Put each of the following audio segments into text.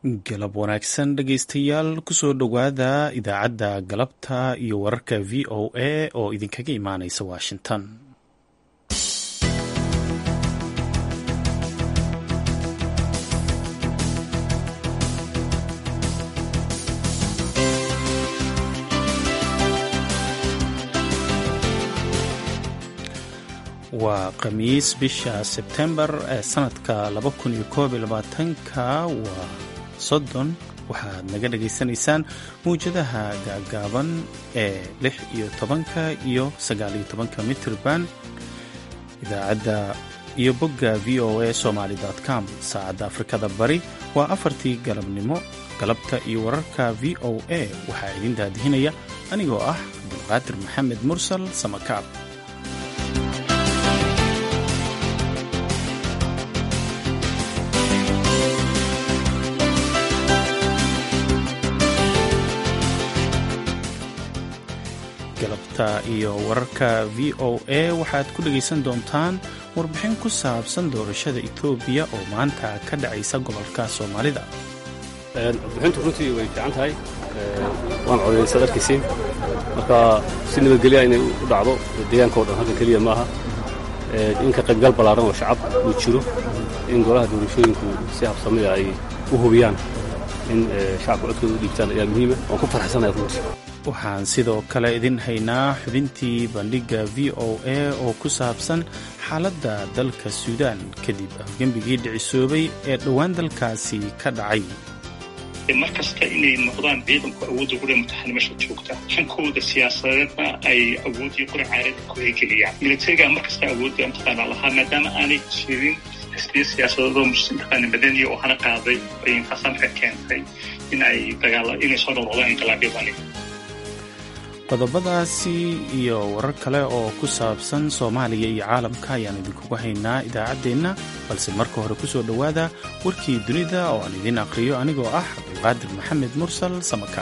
galab wanaagsan dhegaystayaal kusoo dhowaada idaacadda galabta iyo wararka v o a oo idinkaga imaanaysa washington waa khamiis bisha sebtembar ee sanadka ka waa soddon waxaad naga dhagaysanaysaan mawjadaha gaagaaban ee lix iyo tobanka iyo sagaaliyo tobanka mitrban idaacadda iyo bogga v o a somaly com saacadda afrikada bari waa afartii galabnimo galabta iyo wararka v o a waxaa idin daadihinaya anigoo ah cabdulqaadir maxamed mursal samakaab galabta iyo wararka v o a waxaad ku dhegaysan doontaan warbixin ku saabsan doorashada etoobiya oo maanta ka dhacaysa gobolka soomaalida warbixintu runtii way fiican tahay waan codaysaad arkaysiin marka si nabadgelya inay u dhacdo deegaanka o dhan halkan keliya maaha in ka qaybgal ballaaran oo shacab uu jiro in golaha doorashooyinku si habsamida ay u hubiyaan in shacabka codkooda u dhiibtaan ayaa muhiima waan ku farxsanaya runtii waxaan sidoo kale idin haynaa xubintii bandhigga v o a oo ku saabsan xaaladda dalka suudaan kadib afgembigii dhicisoobay ee dhowaan dalkaasi ka dhacay mar kasta inay noqdaan ciidanku awoodda gure mutaxanimasha joogta hankooda siyaasadeedna ay awooddii qura caaradda ku hegeliyaan militariga mar kasta awoodda mataqaana lahaa maadaama aanay jirin xisbiya siyaasadeedoo mataqaana madaniya oo hana qaaday ay intaasaan ka keentay in ay dagaala inay soo noqnoqdaan inqilaabyadani qodobadaasi iyo warar kale oo ku saabsan soomaaliya iyo caalamka ayaan idinkugu haynaa idaacaddeenna balse marka hore ku soo dhowaada warkii dunida oo aan idiin aqhriyo anigoo ah cabdulqaadir maxamed mursal samaka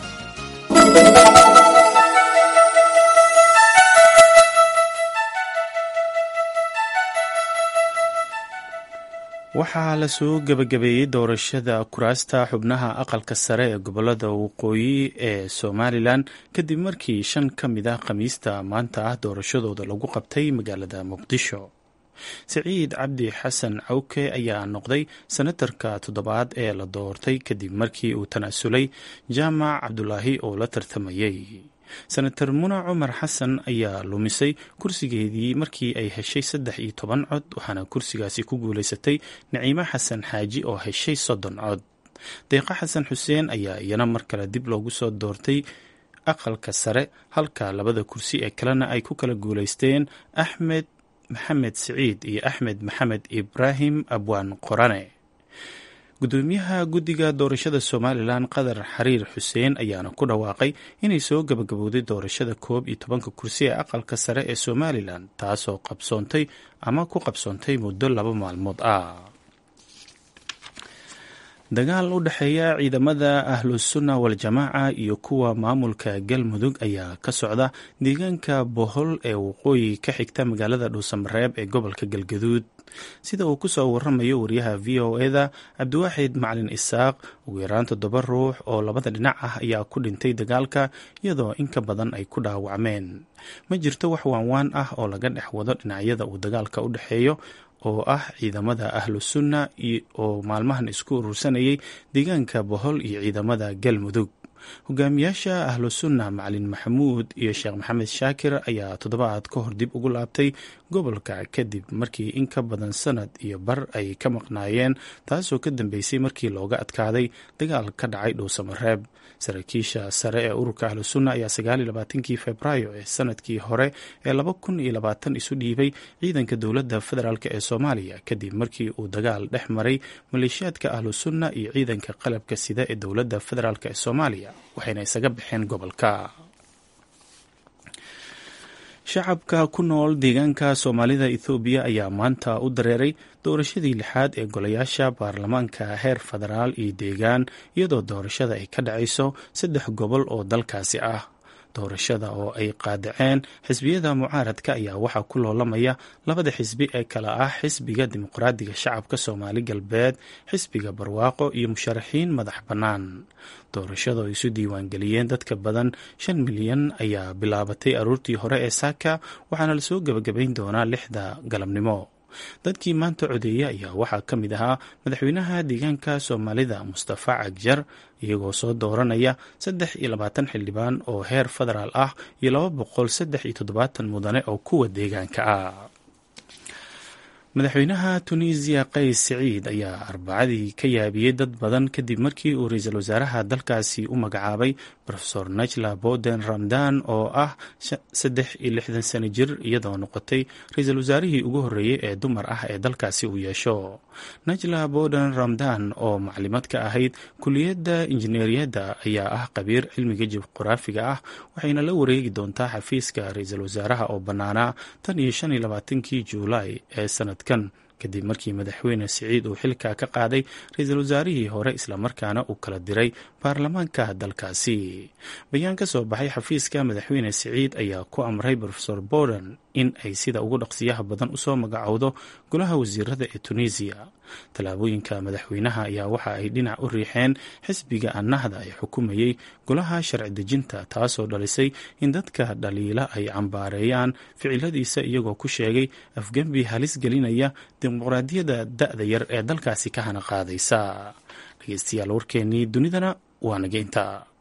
waxaa lasoo gebagabeeyey doorashada kuraasta xubnaha aqalka sare ee gobolada waqooyi ee somalilan kadib markii shan ka mid ah khamiista maanta ah doorashadooda lagu qabtay magaalada muqdisho siciid cabdi xasan cawke ayaa noqday senatarka toddobaad ee la doortay kadib markii uu tanaasulay jaamac cabdulaahi oo la tartamayey senator muna cumar xasan ayaa lumisay kursigeedii markii ay heshay saddex iyo toban cod waxaana kursigaasi ku guulaysatay naciimo xasan xaaji oo heshay soddon cod deeqa xasan xuseen ayaa iyana mar kale dib loogu soo doortay aqalka sare halka labada kursi ee kalena ay ku kala guulaysteen axmed maxamed siciid iyo axmed maxamed ibraahim abwaan qorane gudoomiyaha guddiga doorashada somalilan qadar xariir xuseen ayaana ku dhawaaqay inay soo gabagabowday doorashada koob iyo tobanka kursi ee aqalka sare ee somalilan taasoo qabsoontay ama ku qabsoontay muddo laba maalmood ah dagaal u dhexeeya ciidamada ahlusunna waljamaaca iyo kuwa maamulka galmudug ayaa ka socda deegaanka bohol ee waqooyi ka xigta magaalada dhuusamareeb ee gobolka galgaduud sida uu ku soo waramayo wariyaha v o eda cabdiwaaxid macalin isaaq ugu yaraan toddoba ruux oo labada dhinac ah ayaa ku dhintay dagaalka iyadoo in ka badan ay ku dhaawacmeen ma jirto wax waanwaan ah oo laga dhex wado dhinacyada uu dagaalka u dhexeeyo oo ah ciidamada ahlu sunna oo maalmahan isku urursanayay deegaanka bohol iyo ciidamada galmudug hogaamiyaasha ahlu sunna macalin maxamuud iyo sheekh maxamed shaakir ayaa toddobaad ka hor dib ugu laabtay gobolka kadib markii in ka badan sanad iyo bar ay ka maqnaayeen taasoo ka dambeysay markii looga adkaaday dagaal ka dhacay dhuusamareeb saraakiisha sare ee ururka ahlu sunna ayaa sagaaliyolabaatankii februaayo ee sanadkii hore ee laba kun iyo labaatan isu dhiibay ciidanka dowladda federaalk ee soomaaliya kadib markii uu dagaal dhex maray maleeshiyaadka ahlu sunna iyo ciidanka qalabka sida ee dowladda federaalk ee soomaaliya waxayna isaga baxeen gobolka shacabka ku nool deegaanka soomaalida ethoobiya ayaa maanta u dareeray doorashadii lixaad ee golayaasha baarlamaanka heer federaal iyo deegaan iyadoo doorashada ay ka dhacayso saddex gobol oo dalkaasi ah doorashada oo ay qaadaceen xisbiyada mucaaradka ayaa waxaa ku loolamaya labada xisbi ee kale ah xisbiga dimuqraadiga shacabka soomaali galbeed xisbiga barwaaqo iyo musharaxiin madax bannaan doorashada oo isu diiwaangeliyeen dadka badan shan milyan ayaa bilaabatay aroortii hore ee saaka waxaana lasoo gebagabayn doonaa lixda galabnimo dadkii maanta codeeya ayaa waxaa ka mid ahaa madaxweynaha deegaanka soomaalida mustafa cagjar iyagoo soo dooranaya saddex iyo labaatan xildhibaan oo heer federaal ah iyo laba boqol saddex iyo toddobaatan mudane oo kuwa deegaanka ah madaxweynaha tunisiya qays siciid ayaa arbacadii ka yaabiyey dad badan kadib markii uu ra-iisul wasaaraha dalkaasi u magacaabay rofesor najla boden ramdan oo ah saddex iyo lixdan sano jir iyadoo noqotay ra-iisul wasaarihii ugu horreeyey ee dumar ah ee dalkaasi uu yeesho najla boden ramdan oo maclimad ka ahayd kuliyadda injineeriyadda ayaa ah qabiir cilmiga juqraafiga ah waxayna la wareegi doontaa xafiiska ra-iisul wasaaraha oo bannaanaa tan iyo shan iyo labaatankii juulaay ee sanadkan kadib markii madaxweyne siciid uu xilka ka qaaday ra-iisul wasaarihii hore islamarkaana uu kala diray baarlamaanka dalkaasi bayaan ka soo baxay xafiiska madaxweyne siciid ayaa ku amray rofesor borden in ay sida ugu dhaqsiyaha badan usoo magacowdo golaha wasiirada ee tunisiya tallaabooyinka madaxweynaha ayaa waxa ay dhinac u riixeen xisbiga annahda ee xukumayey golaha sharci dejinta taasoo dhalisay in dadka dhaliila ay cambaareeyaan ficiladiisa iyagoo ku sheegay afgembi halis gelinaya dimuqraadiyadda da-da yar ee dalkaasi ka hana qaadaysa dhegeystayaal warkeenii dunidana waa nageynta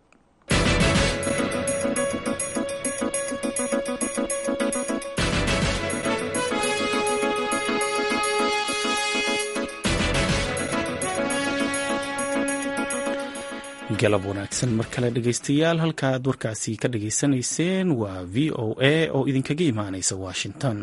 galab wanaagsan mar kale dhegeystayaal halka aad warkaasi ka dhageysanayseen waa v o a oo idinkaga imaaneysa washington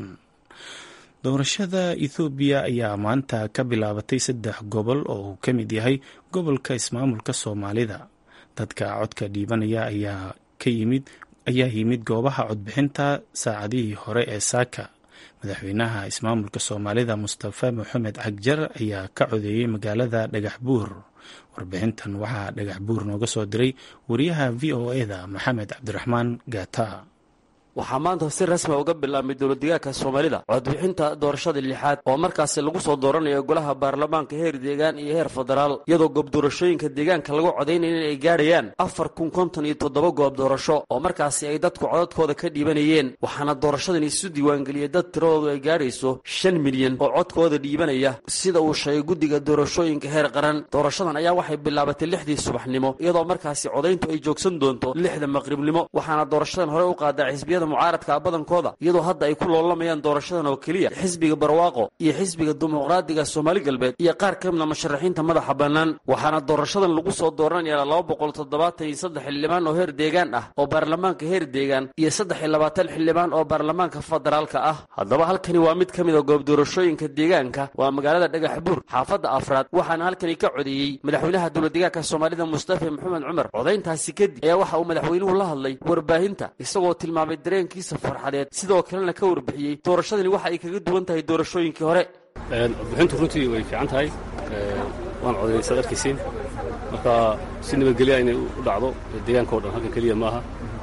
doorashada ethoobiya ayaa maanta ka bilaabatay saddex gobol oo uu ka mid yahay gobolka ismaamulka soomaalida dadka codka dhiibanaya ayaa ka yimid ayaa yimid goobaha codbixinta saacadihii hore ee saaka madaxweynaha ismaamulka soomaalida mustafa moxamed cagjar ayaa ka codeeyey magaalada dhagax buur warbixintan waxaa dhagax buur nooga soo diray wariyaha v o eda maxamed cabdiraxmaan gaata waxaa maanta si rasmi uga bilaabmay dowladdegaanka soomaalida codbixinta doorashada lixaad oo markaasi lagu soo dooranayo golaha baarlamaanka heer deegaan iyo heer federaal iyadoo goob doorashooyinka deegaanka lagu codaynaya in ay gaadhayaan afar kun konton iyo toddoba goob doorasho oo markaasi ay dadku codadkooda ka dhiibanayeen waxaana doorashadan isu diiwaangeliyey dad tiradoodu ay gaadhayso shan milyan oo codkooda dhiibanaya sida uu sheegay guddiga doorashooyinka heer qaran doorashadan ayaa waxay bilaabatay lixdii subaxnimo iyadoo markaasi codayntu ay joogsan doonto lixda maqribnimo waxaana doorashadan hore u qaadaa xisbiyada mucaaradka badankooda iyadoo hadda ay ku loolamayaan doorashadan oo keliya xisbiga barwaaqo iyo xisbiga dimuqraadiga soomaali galbeed iyo qaar ka midna musharaxiinta madaxa bannaan waxaana doorashadan lagu soo dooranaya laba boqol toddobaatan iyo saddex xildhibaan oo heer deegaan ah oo baarlamaanka heer deegaan iyo saddex iyo labaatan xildhibaan oo baarlamaanka federaalka ah haddaba halkani waa mid ka mid a goob doorashooyinka deegaanka waa magaalada dhagax buur xaafadda afraad waxaana halkani ka codeeyey madaxweynaha dowladdegaanka soomaalida mustafa maxamed cumar codayntaasi kadib ayaa waxa uu madaxweynuhu la hadlay warbaahinta isagoo tilmaamay dareenkiisa farxadeed sidoo kalena ka warbixiyey doorashadani waxa ay kaga duwan tahay doorashooyinkii hore codbixintu runtii way fiican tahay waan codaysad arkaysiin marka si nabadgelya inay u dhacdo deegaanka o dhan halkan keliya ma aha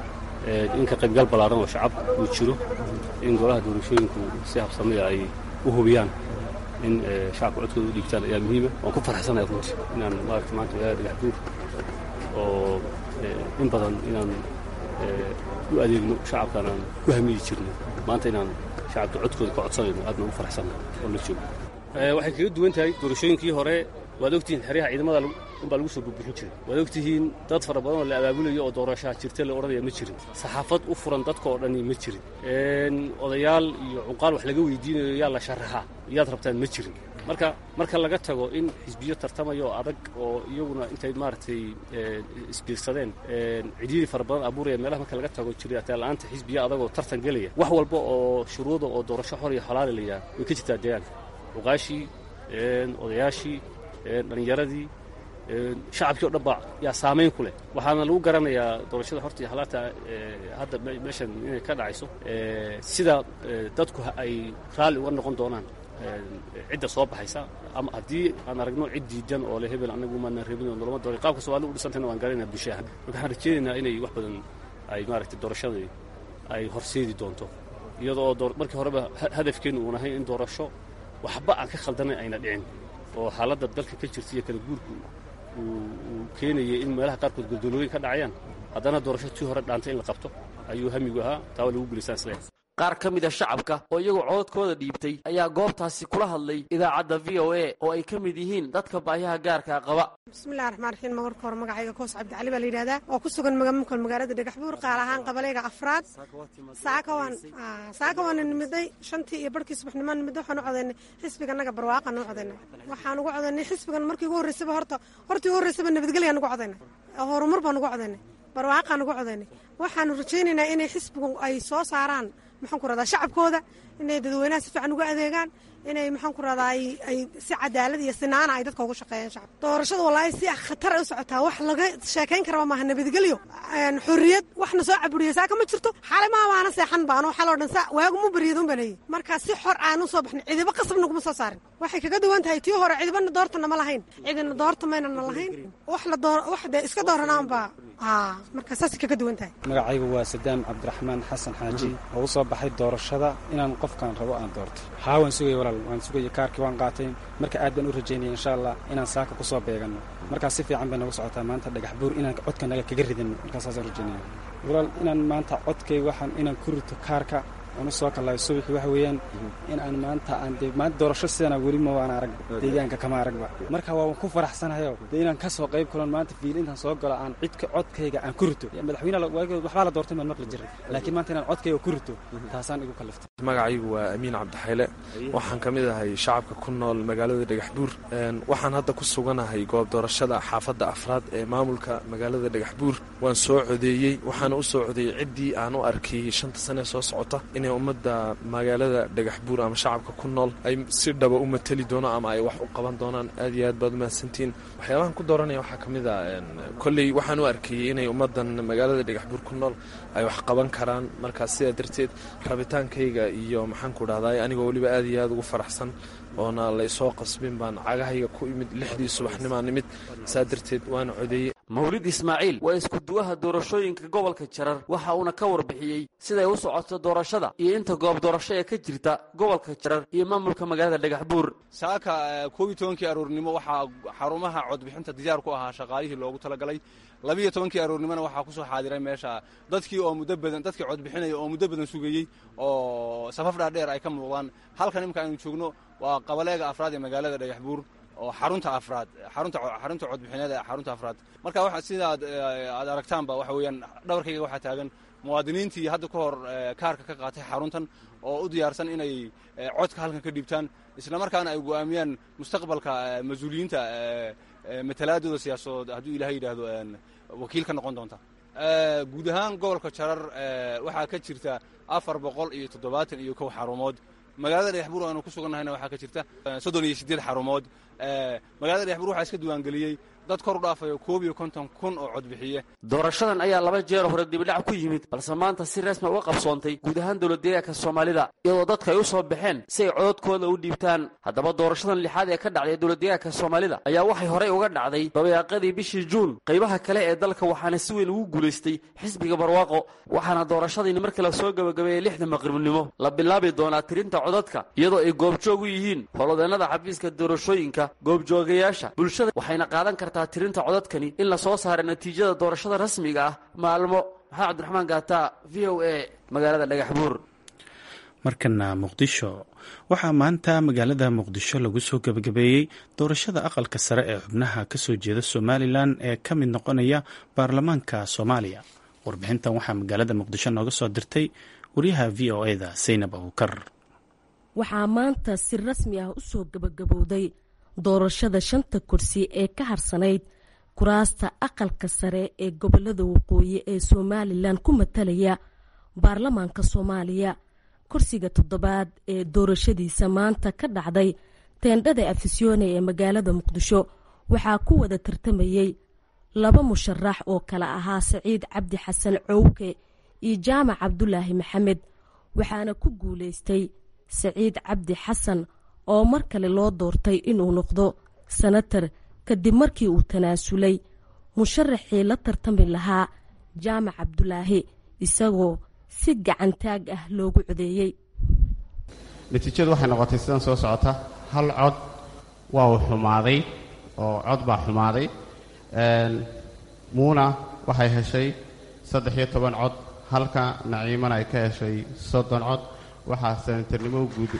in ka qaybgal ballaaran oo shacab uu jiro in golaha doorashooyinku si habsamaya ay u hubiyaan in shacabka codkooda u dhiibtaan ayaa muhiima waan ku farxsanahay runtii inaan maarata maanta magaalada dhagax buur oo in badan inaan u adeegno shacabkaan aan ku hamiyi jirno maanta inaan shacabka codkooda ka codsanayno aadna u faraxsanna oo la joogo waxay kaga duwan tahay doorashooyinkii hore waad ogtihiin xeryaha ciidamada unbaa lagu soo burbixin jiray waad ogtihiin dad fara badan oo la abaabulayo oo doorashaha jirta la odhanaya ma jirin saxaafad u furan dadka oo dhani ma jirin odayaal iyo cunqaal wax laga weydiinayo yaa la sharaxaa yaad rabtaan ma jirin marka marka laga tago in xisbiyo tartamaya oo adag oo iyaguna intay maaragtay isbiirsadeen cidhiiri fara badan abuuraya meelaha marka laga tago jiritaanla'aanta xisbiyo adagoo tartan gelaya wax walba oo shuruuda oo doorasho xor iyo xalaali la yidhaha way ka jirtaa deegaanka cuqaashii odayaashii dhallinyaradii shacabkii o dhan ba yaa saamayn ku leh waxaana lagu garanayaa doorashada horta iyo halaata hadda meeshan inay ka dhacayso sida dadku ay raalli uga noqon doonaan cidda soo baxaysa ama haddii aan aragno cid diidan oo le hebel anagu maanaan rabin oo noloma doon qaabka soomaalida u dhisantayna waan garanayna bulshahan marka waxaan rajeynaynaa inay wax badan ay maaragtay doorashadii ay horseedi doonto iyadoo markii horeba hadafkeennu uun ahayn in doorasho waxba aan ka khaldanayn ayna dhicin oo xaaladda dalka ka jirta iyo kala guurku uu keenayay in meelaha qaarkood godoolooyin ka dhacayaan haddana doorasho tii hore dhaantay in la qabto ayuu hamigu ahaa taa waa lagu guulaystaan isleeyahay qaar ka mid a shacabka oo iyagoo cododkooda dhiibtay ayaa goobtaasi kula hadlay idaacadda v o a oo ay ka mid yihiin dadka baayaha gaarkaa qaba bismillahi raxmaan raxiim marka hore magacayga koos cabdicali baa la yidhahdaa oo ku sugan magamulka magaalada dhagaxbuur qaal ahaan qabalayga afraad saakawaan saakawaan nimiday shantii iyo barhkii subaxnimaan nimiday waxaan u codaynay xisbiganaga barwaaqan u codaynay waxaan ugu codaynay xisbigan markii ugu horreysaba horta hortii ugu horreysaba nabadgelyan ugu codaynay horumar baan ugu codaynay barwaaqaan ugu codaynay waxaanu rajaynaynaa inay xisbigu ay soo saaraan maxaan ku radaa shacabkooda inay dadweynaha si fiican uga adeegaan inay maxaan ku radaa ay si cadaalad iyo sinaana ay dadka ugu shaqeeyaan shacab doorashada wallaahi si khatar ay u socotaa wax laga sheekayn karaba maaha nabadgelyo xorriyad waxna soo caburiya saaka ma jirto xalay maa waana seexan baano xaloo dhan sa waaguma baryad un baleeyey marka si xor aanu soo baxnay cidiba qasab naguma soo saarin waxay kaga duwan tahay tii hore cidibana doortana ma lahayn cidina doorta maynana lahayn wax la door wax dee iska dooranaanba haa marka saasay kaga duwan tahay magacaygu waa sadaam cabdiraxmaan xasan xaaji oo u soo baxay doorashada inaan qofkaan rabo aan doorto haa waan sugaya walaal waan sugaya kaarkii waan qaatay marka aad baan u rajaynaya insha allah inaan saaka ku soo beeganno markaas si fiican bay nagu socotaa maanta dhagax buur inaan codka naga kaga ridano markaasaasaan rajaynaya walaal inaan maanta codkay waxaan inaan ku rito kaarka aan u soo kallayo subaxii waxa weeyaan in aan maanta aan dee maanta doorasho sidana weli ma waan arag deegaanka kama aragba marka waan ku faraxsanahayo dee inaan ka soo qayb kalon maanta fiil intaan soo galo aan cidka codkayga aan ku rito madaxweyne waxbaa la doortay maan maqli jiray laakiin maanta inaan codkayga ku rito taasaan igu kalliftay magacaygu waa amiin cabdixayle waxaan ka mid ahay shacabka ku nool magaalada dhagaxbuur waxaan hadda ku suganahay goob doorashada xaafadda afraad ee maamulka magaalada dhagaxbuur waan soo codeeyey waxaana u soo codeeyey ciddii aan u arkay shanta sane soo socota inay ummadda magaalada dhagaxbuur ama shacabka ku nool ay si dhaba u mateli doono ama ay wax u qaban doonaan aad iyo aad baad umahadsantiin waxyaabahan ku dooranaya waxaa ka mid a kolley waxaan u arkayey inay ummaddan magaalada dhagaxbuur ku nool ay wax qaban karaan markaas sidaa darteed rabitaankayga iyo maxaan ku dhahday anigoo weliba aad iyo aad ugu faraxsan oona laysoo qasbin baan cagahayga ku imid lixdii subaxnimaa nimid saa darteed waana codeeyey mawlid ismaaciil waa iskuduwaha doorashooyinka gobolka jarar waxa uuna ka warbixiyey siday u socoto doorashada iyo inta goob doorasho ee ka jirta gobolka jarar iyo maamulka magaalada dhagaxbuur saaka koob iyo tobankii aroornimo waxaa xarumaha codbixinta diyaar ku ahaa shaqaalihii loogu talagalay labiiyo tobankii aroornimona waxaa ku soo xaadiray meesha dadkii oo muddo badan dadkii codbixinaya oo muddo badan sugayey oo safaf dhaadheer ay ka muuqdaan halkan imika aynu joogno waa qabaleega afraad ee magaalada dhagaxbuur oo xarunta afraad xarunta xarunta codbixineed ee xarunta afraad marka waxa sidaad aad aragtaanba waxa weeyaan dhabarkayga waxaa taagan muwaadiniintii hadda ka hor kaarka ka qaatay xaruntan oo u diyaarsan inay codka halkan ka dhiibtaan isla markaana ay go'aamiyaan mustaqbalka mas-uuliyiinta matalaadooda siyaasadood hadduu ilahay yidhaahdo wakiil ka noqon doonta guud ahaan gobolka jarar waxaa ka jirta afar boqol iyo toddobaatan iyo kow xarumood magaalada dhagaxbuur aanu ku sugannahayna waxaa ka jirta soddon iyo siddeed xarumood magaalada dhagaxbuur waxaa iska diiwaangeliyey dad kor u dhaafayo koob iyo konton kun oo codbixiye doorashadan ayaa laba jeer hore dibidhac ku yimid balse maanta si rasmi uga qabsoontay guud ahaan dowladdeegaanka soomaalida iyadoo dadka ay u soo baxeen si ay cododkooda u dhiibtaan haddaba doorashadan lixaad ee ka dhacday dowladdeegaanka soomaalida ayaa waxay horey uga dhacday dabayaaqadii bishii juun qaybaha kale ee dalka waxaana si weyn ugu guulaystay xisbiga barwaaqo waxaana doorashadiini markii la soo gabagabeeyey lixda maqribnimo la bilaabi doonaa tirinta codadka iyadoo ay goobjoog u yihiin howlwadeennada xafiiska doorashooyinka goobjoogayaasha bulshada waxayna qaadan kartaa tirinta codadkani in la soo saara natiijada doorashada rasmiga ah maalmo maxaa cabdiraxmaan gaata v o a magaalada dhagaxbuur markana muqdisho waxaa maanta magaalada muqdisho lagu soo gebagabeeyey doorashada aqalka sare ee xubnaha kasoo jeeda somalilan ee ka mid noqonaya baarlamaanka soomaaliya warbixintan waxaa magaalada muqdisho nooga soo dirtay wariyaha v o eda saynab abukar waxaa maanta si rasmi ah u soo gebagabowday doorashada shanta kursi ee ka harsanayd kuraasta aqalka sare ee gobolada waqooyi ee somalilan ku matalaya baarlamaanka soomaaliya kursiga toddobaad ee doorashadiisa maanta ka dhacday teendhada afisyoone ee magaalada muqdisho waxaa ku wada tartamayey laba musharax oo kale ahaa saciid cabdi xasan cowke iyo jaamac cabdulaahi maxamed waxaana ku guulaystay saciid cabdi xasan oo mar kale loo doortay inuu noqdo sanatar kadib markii uu tanaasulay musharaxii la tartami lahaa jaamac cabdulaahi isagoo si gacantaag ah loogu codeeyey natiijadu waxay noqotay sidan soo socota hal cod waa uu xumaaday oo cod baa xumaaday muuna waxay heshay saddex iyo toban cod halka naciimana ay ka heshay soddon cod waxaa sanatarnimo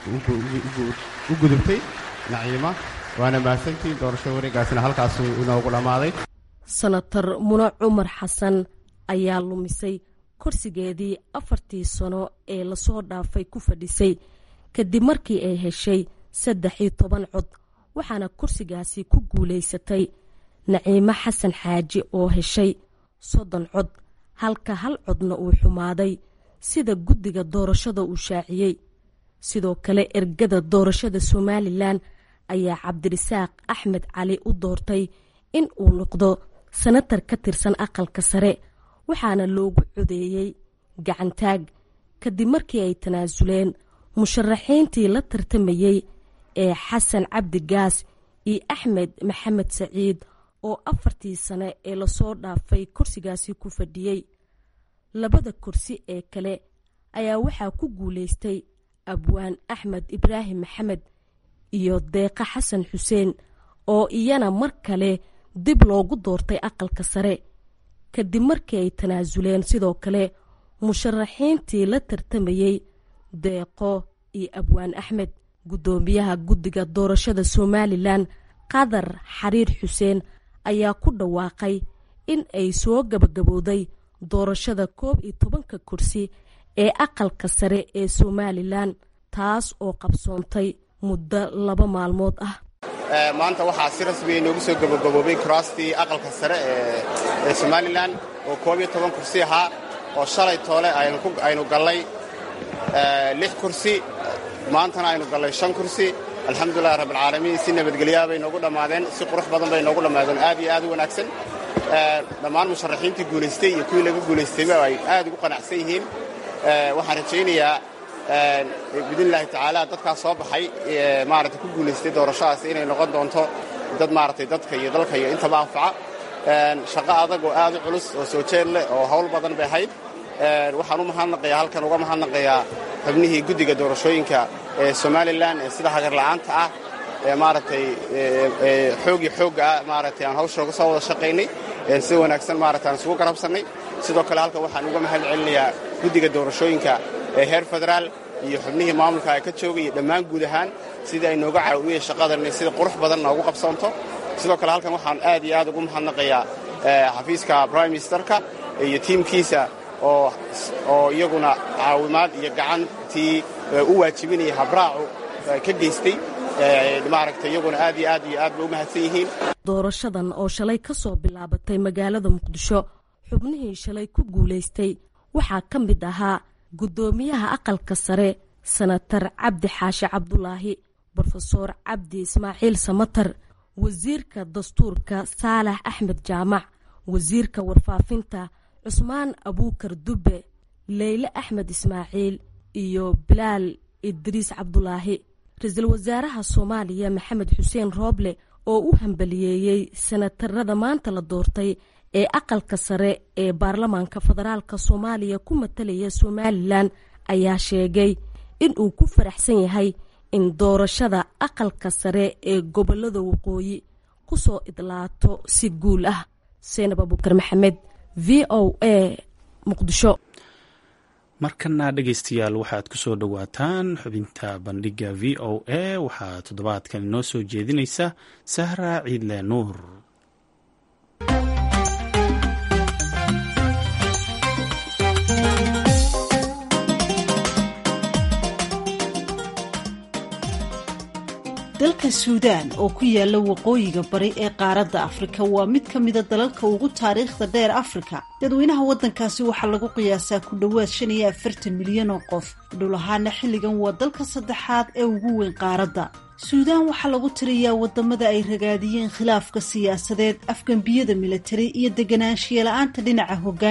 u gudubtay naciima waana mahadsantiin doorasho wareegaasina halkaasu inoogu dhammaaday senatar mune cumar xasan ayaa lumisay korsigeedii afartii sano ee lasoo dhaafay ku fadhisay kadib markii ay heshay saddex iyo toban cod waxaana kursigaasi ku guulaysatay naciimo xasan xaaji oo heshay soddon cod halka hal codna uu xumaaday sida guddiga doorashada uu shaaciyey sidoo kale ergada doorashada somalilan ayaa cabdirisaaq axmed cali u doortay in uu noqdo senatar ka tirsan aqalka sare waxaana loogu codeeyey gacantaag kadib markii ay tanaasuleen musharaxiintii la tartamayey ee xasan cabdi gaas iyo axmed maxamed saciid oo afartii sane ee lasoo dhaafay kursigaasi ku fadhiyey labada kursi ee kale ayaa waxaa ku guulaystay abwaan axmed ibraahim maxamed iyo deeqa xasan xuseen oo iyana mar kale dib loogu doortay aqalka sare kadib markii ay tanaasuleen sidoo kale musharaxiintii la tartamayey deeqo iyo abwaan axmed guddoomiyaha guddiga doorashada somalilan qadar xariir xuseen ayaa ku dhawaaqay in ay soo gabagabowday doorashada koob iyo tobanka kursi ee aqalka sare ee somalilan taas oo qabsoontay muddo laba maalmood ah maanta waxaa si rasmiya inoogu soo gabagaboobay kuraastii aqalka sare ee somalilan oo koob iyo toban kursi ahaa oo shalay toole aynu gallay lix kursi maantana aynu gallay shan kursi alxamdulilahi rabbilcaalamiin si nabadgelyaa bay noogu dhammaadeen si qurux badan bay noogu dhammaadeen aad iyo aad u wanaagsan dhammaan musharaxiintii guulaystay iyo kuwii laga guulaystayba ay aad ugu qanacsan yihiin waxaan rajaynayaa biidnillahi tacaala dadkaas soo baxay maaragtay ku guulaystay doorashadaas inay noqon doonto dad maaragtay dadka iyo dalka iyo intaba anfaca shaqo adag oo aad u culus oo soo jeed leh oo hawl badan bay ahayd waxaan u mahadnaqayaa halkan uga mahadnaqayaa xubnihii guddiga doorashooyinka ee somalilan ee sida hagarla'aanta ah ee maaragtay xoog iyo xoogga ah maaragtay aan hawshooga soo wada shaqaynay si wanaagsan maaragtay aan isugu garabsannay sidoo kale halkan waxaan uga mahad celinayaa guddiga doorashooyinka ee heer federaal iyo xubnihii maamulka ay ka joogay iyo dhammaan guud ahaan sidii ay nooga caawiyeen shaqadan inay sida qurux badan noogu qabsoonto sidoo kale halkan waxaan aad iyo aad ugu mahadnaqayaa xafiiska prime ministerka iyo tiimkiisa oo iyaguna caawimaad iyo gacantii u waajibinaya habraacu ka geystay maaragtay iyaguna aad iyo aad iyo aad bay u mahadsan yihiin doorashadan oo shalay ka soo bilaabatay magaalada muqdisho xubnihii shalay ku guulaystay waxaa ka mid ahaa guddoomiyaha aqalka sare senatar cabdi xaashi cabdulaahi brofesoor cabdi ismaaciil samatar wasiirka dastuurka saalax axmed jaamac wasiirka warfaafinta cusmaan abuukar dubbe leyle axmed ismaaciil iyo bilaal idriis cabdulaahi ra-iisul wasaaraha soomaaliya maxamed xuseen rooble oo u hambaliyeeyey senatarada maanta la doortay ee aqalka sare ee baarlamaanka federaalk soomaaliya ku matalaya somalilan ayaa sheegay in uu ku faraxsan yahay in doorashada aqalka sare ee gobolada waqooyi ku soo idlaato si guul ah seenab abuukar maxamed v o a muqdisho markana dhegaystayaal waxaad ku soo dhowaataan xubinta bandhiga v o a waxaa toddobaadkan inoo soo jeedinaysa sahra ciidle nuur dalka suudaan oo ku yaala waqooyiga bari ee qaaradda afrika waa mid ka mida dalalka ugu taariikhda dheer afrika dadweynaha waddankaasi waxaa lagu qiyaasaa ku dhowaad shan iyo afartan milyan oo qof dhul ahaana xilligan waa dalka saddexaad ee ugu weyn qaaradda suudaan waxaa lagu tiriyaa wadamada ay ragaadiyeen khilaafka siyaasadeed afgambiyada militari iyo deganaanshiya la-aanta dhinaca hoggaanka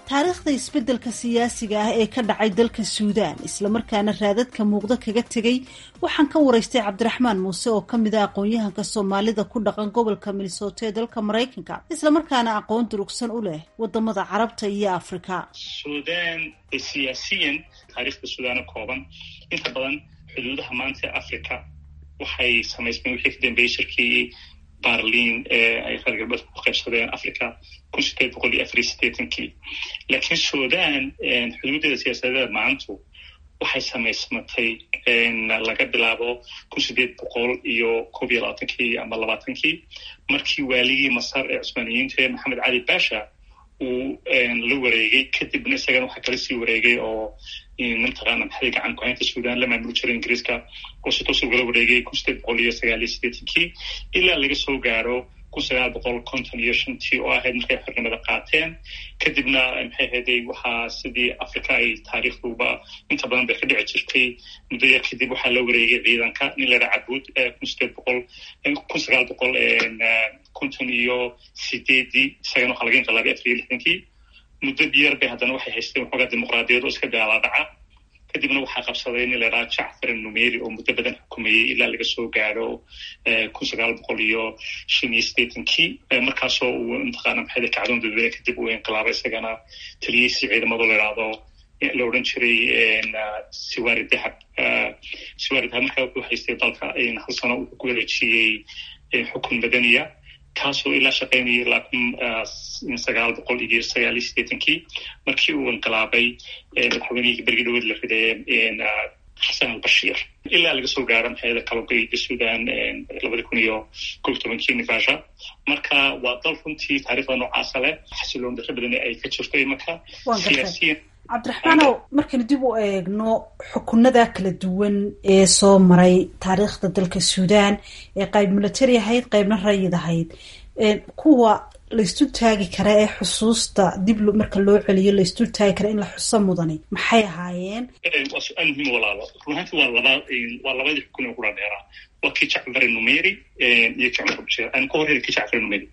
taariikhda isbeddelka siyaasiga ah ee ka dhacay dalka suudaan islamarkaana raadadka muuqda kaga tegay waxaan ka waraystay cabdiraxmaan muuse oo ka mid a aqoon-yahanka soomaalida ku dhaqan gobolka minnesota ee dalka maraykanka islamarkaana aqoon durugsan u leh wadamada carabta iyo afrika suudaan siyaasiyan taariikhda suudaana kooban inta badan xuduudaha maanta ee africa waxay samaysmeen wixii ka dambeeyey shirkii barlin ee ay reer galbeedka ku qaybsadeen africa kun sideed boqol iyo afar iyo sideetankii laakiin sudan xuduudeeda siyaasadeeda maantu waxay samaysmatay laga bilaabo kun sideed boqol iyo koob iyo labaatankii ama labaatankii markii waaligii masar ee cusmaaniyiinta ee maxamed cali basha uu la wareegay kadibna isagana waxaa kala sii wareegay oo mataqaana maxay gacan ku-haynta sudan la maamuli jiray ingiriiska oo si toos ugala wareegay kun sideed boqol iyo sagaal iyo sideetankii ilaa laga soo gaaro kun sagaal boqol konton iyo shantii oo ahayd markay xornimada qaateen kadibna maxay ahayday waxaa sidii africa ay taariikhduba inta badan bay ka dhici jirtay muddo yar kadib waxaa la wareegay ciidanka nin la dhaha cabuud kun sideed boqol kun sagaal boqol konton iyo sideedii isagana waxaa laga inqilaabay afar iyo lixdankii muddo yar bay haddana waxay haysteen waxoogaa dimuqraadiyad oo iska daalaadhaca kadibna waxaa qabsaday nin la dhaha jacfar numeri oo muddo badan xukumayey ilaa laga soo gaaro kun sagaal boqol iyo shan iyo sideetankii markaasoo uu mataqaana maxay kacdoon dadweyne kadib uu inqilaabay isagana taliyeysi ciidamado la idhaahdo la odhan jiray siwari dahab siwari dahab markaa wuxuu haystay dalka hal sano uu ku wareejiyey xukun madaniya kaasoo ilaa shaqaynayay ilaa kun sagaal boqol iyo sagaal iyo sideetankii markii uu inqilaabay madaxweynihii bergi dhaweed la riday xasan albashiir ilaa laga soo gaaro maxayada kalogeyda sudan labadi kun iyo kob tobankii nivasha marka waa dal runtii taariikhda noocaasa leh xasiloon darro badan ay ka jirto imanka siyaasiyan cabdiraxmaanow markaynu dib u eegno xukunada kala duwan ee soo maray taariikhda dalka suudaan ee qayb military ahayd qaybna rayid ahayd kuwa laysdul taagi kara ee xusuusta dib marka loo celiyo laysdul taagi kara in la xuso mudani maxay ahaayeen waa su-aal muhiim walaalo runaanti waa laba waa labadii xukun ee kula dheeraa waa kii jacfar numeri iyo kii cumar bashir aan ka horreyn kii jacfar numeri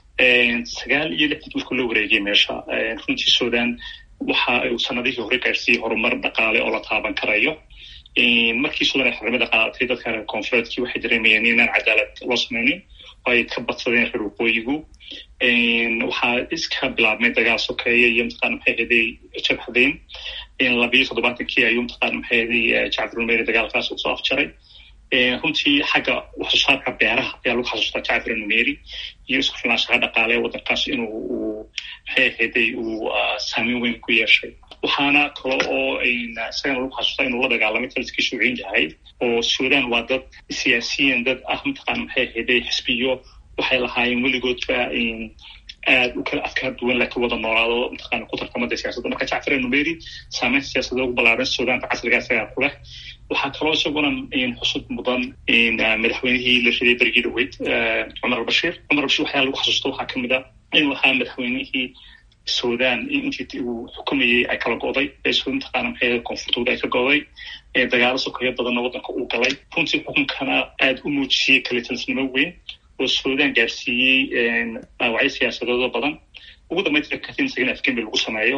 sagaal iyo lixdii markuu la wareegay meesha runtii sudan waxa uu sanadihii hore gaarsiiyey horumar dhaqaale oo la taaban karayo markii sudan ay xornimada qaadatay dadka reer koonfureedkii waxay dareemayeen inaan cadaalad loo sameynin oo ay ka badsadeen reer waqooyigu waxaa iska bilaabmay dagaal sokeeye iyo mataqana maxay haday jabhadeyn labiyo toddobaatankii ayuu mataqana maxay haday jacfar numeri dagaalkaas usoo afjaray runtii xagga waxsoosaarka beeraha ayaa lagu xasuustaa jacfar numeri iyo isku filnaanshaha dhaqaale waddankaas inuu uu maxay ahayday uu saameyn weyn ku yeeshay waxaana kale oo isagana lagu xasuustaa inuu la dagaalamay taliskii shuuciin yahay oo sudan waa dad siyaasiyan dad ah mataqana maxay ahayday xisbiyo waxay lahaayeen weligoodba aad u kala afkaar duwan laakiin wada noolaado mataqana ku tartamada siyaasadda marka jacfar numeri saameynta siyaasadda ugu ballaaran sudaanka casriga isagaa ku leh waxaa kaloo isaguna xusud mudan madaxweynihii la riday berigii dhaweyd cumar albashiir cumar albashir waxyaa lagu xasuusto waxaa kamid a inuu ahaa madaxweynihii sudan intii uu xukumayey ay kala go'day mataqaana maxay koonfurtooda ay ka go'day dagaalo sokeeyo badanna waddanka uu galay runtii xukunkana aada u muujiyey kalitalsnimo weyn oo sudan gaarsiiyey dhaawacyo siyaasadeedo badan ugu dambeynta katin isagana afgembi lagu sameeyo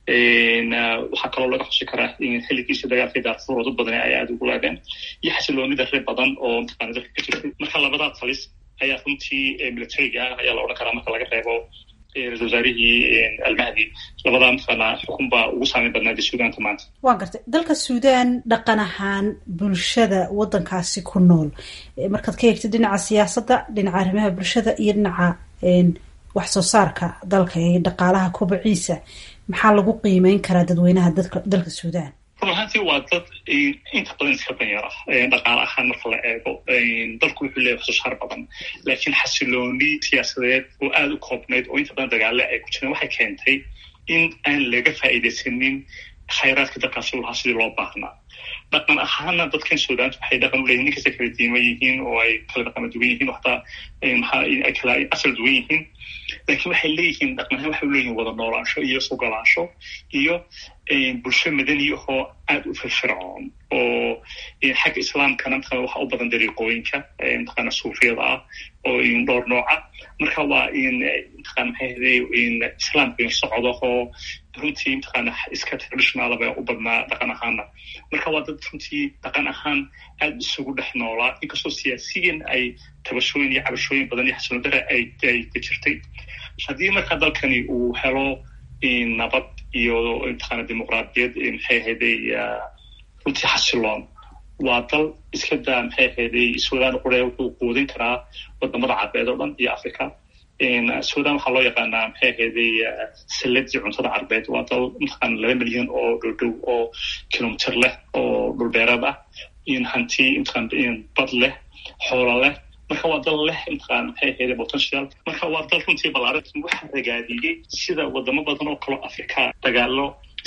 waxaa kaloo laga xusi karaa xilligiisii dagaalkii daarfuur oo dad badan ay aada ugu laadeen iyo xasiloonida reer badan oo mataqana dalka ka jirtay marka labadaa talis ayaa runtii militariga ah ayaa la odhan karaa marka laga reebo ra-isul wasaarihii almahdi labadaa mataqaana xukun baa ugu saameyn badnaada suudaanta maanta waan gartay dalka suudaan dhaqan ahaan bulshada waddankaasi ku nool markaad ka eegtid dhinaca siyaasadda dhinaca arrimaha bulshada iyo dhinaca wax soo saarka dalka ee dhaqaalaha kobaciisa maxaa lagu qiimeyn karaa dadweynaha dadka dalka suudaan run ahaantii waa dad inta badan iska danyar ah dhaqaale ahaan marka la eego dalku wuxuu leeyahay waxsoosaar badan laakiin xasilooni siyaasadeed oo aada u koobnayd oo inta badan dagaale ay ku jireen waxay keentay in aan laga faa'iidaysanin khayraadka dalkaasi u lahaa sidii loo baahnaa dhaqan ahaana dadkan suudaanta waxay dhaqan u leeyihin ninkasta kala diima yihiin oo ay kala dhaqama duwan yihiin oo hataa maxaa ay kala asal duwan yihiin laakiin waxay leeyihiin dhaqan ahaan waxay uleeyihin wada noolaansho iyo sugolaansho iyo bulsho madani ahoo aada u firfircoon oo xagga islaamkana mataqana waxa u badan dariiqooyinka mataqana suufiyada ah oo dhowr nooca marka waa in mataqana maxay ahday islaamka socdahoo runtii mataqana iska traditional ba u badnaa dhaqan ahaana marka waa dad runtii dhaqan ahaan aada isugu dhex noolaa inkastoo siyaasiyan ay tabashooyin iyo cabashooyin badan iyo xasilodare ay ay ka jirtay haddii marka dalkani uu helo nabad iyo mataqana dimuqraadiyad maxay ahayday runtii xasiloon waa dal iska daa maxay ahayday sudan qure wuxuu quudin karaa wadamada carbeed oo dhan iyo africa sudan waxaa loo yaqaanaa maxay ahayday saladii cuntada carbeed waa dal mataqana laba milyan oo dhowdhow oo kilomitr leh oo dhulbeereed ah in hanti mataqana bad leh xoolo leh marka waa dal leh mataqana maxay ahayday potential marka waa dal runtii balaaran waxa ragaadiyey sida wadamo badan oo kaloo africa dagaalo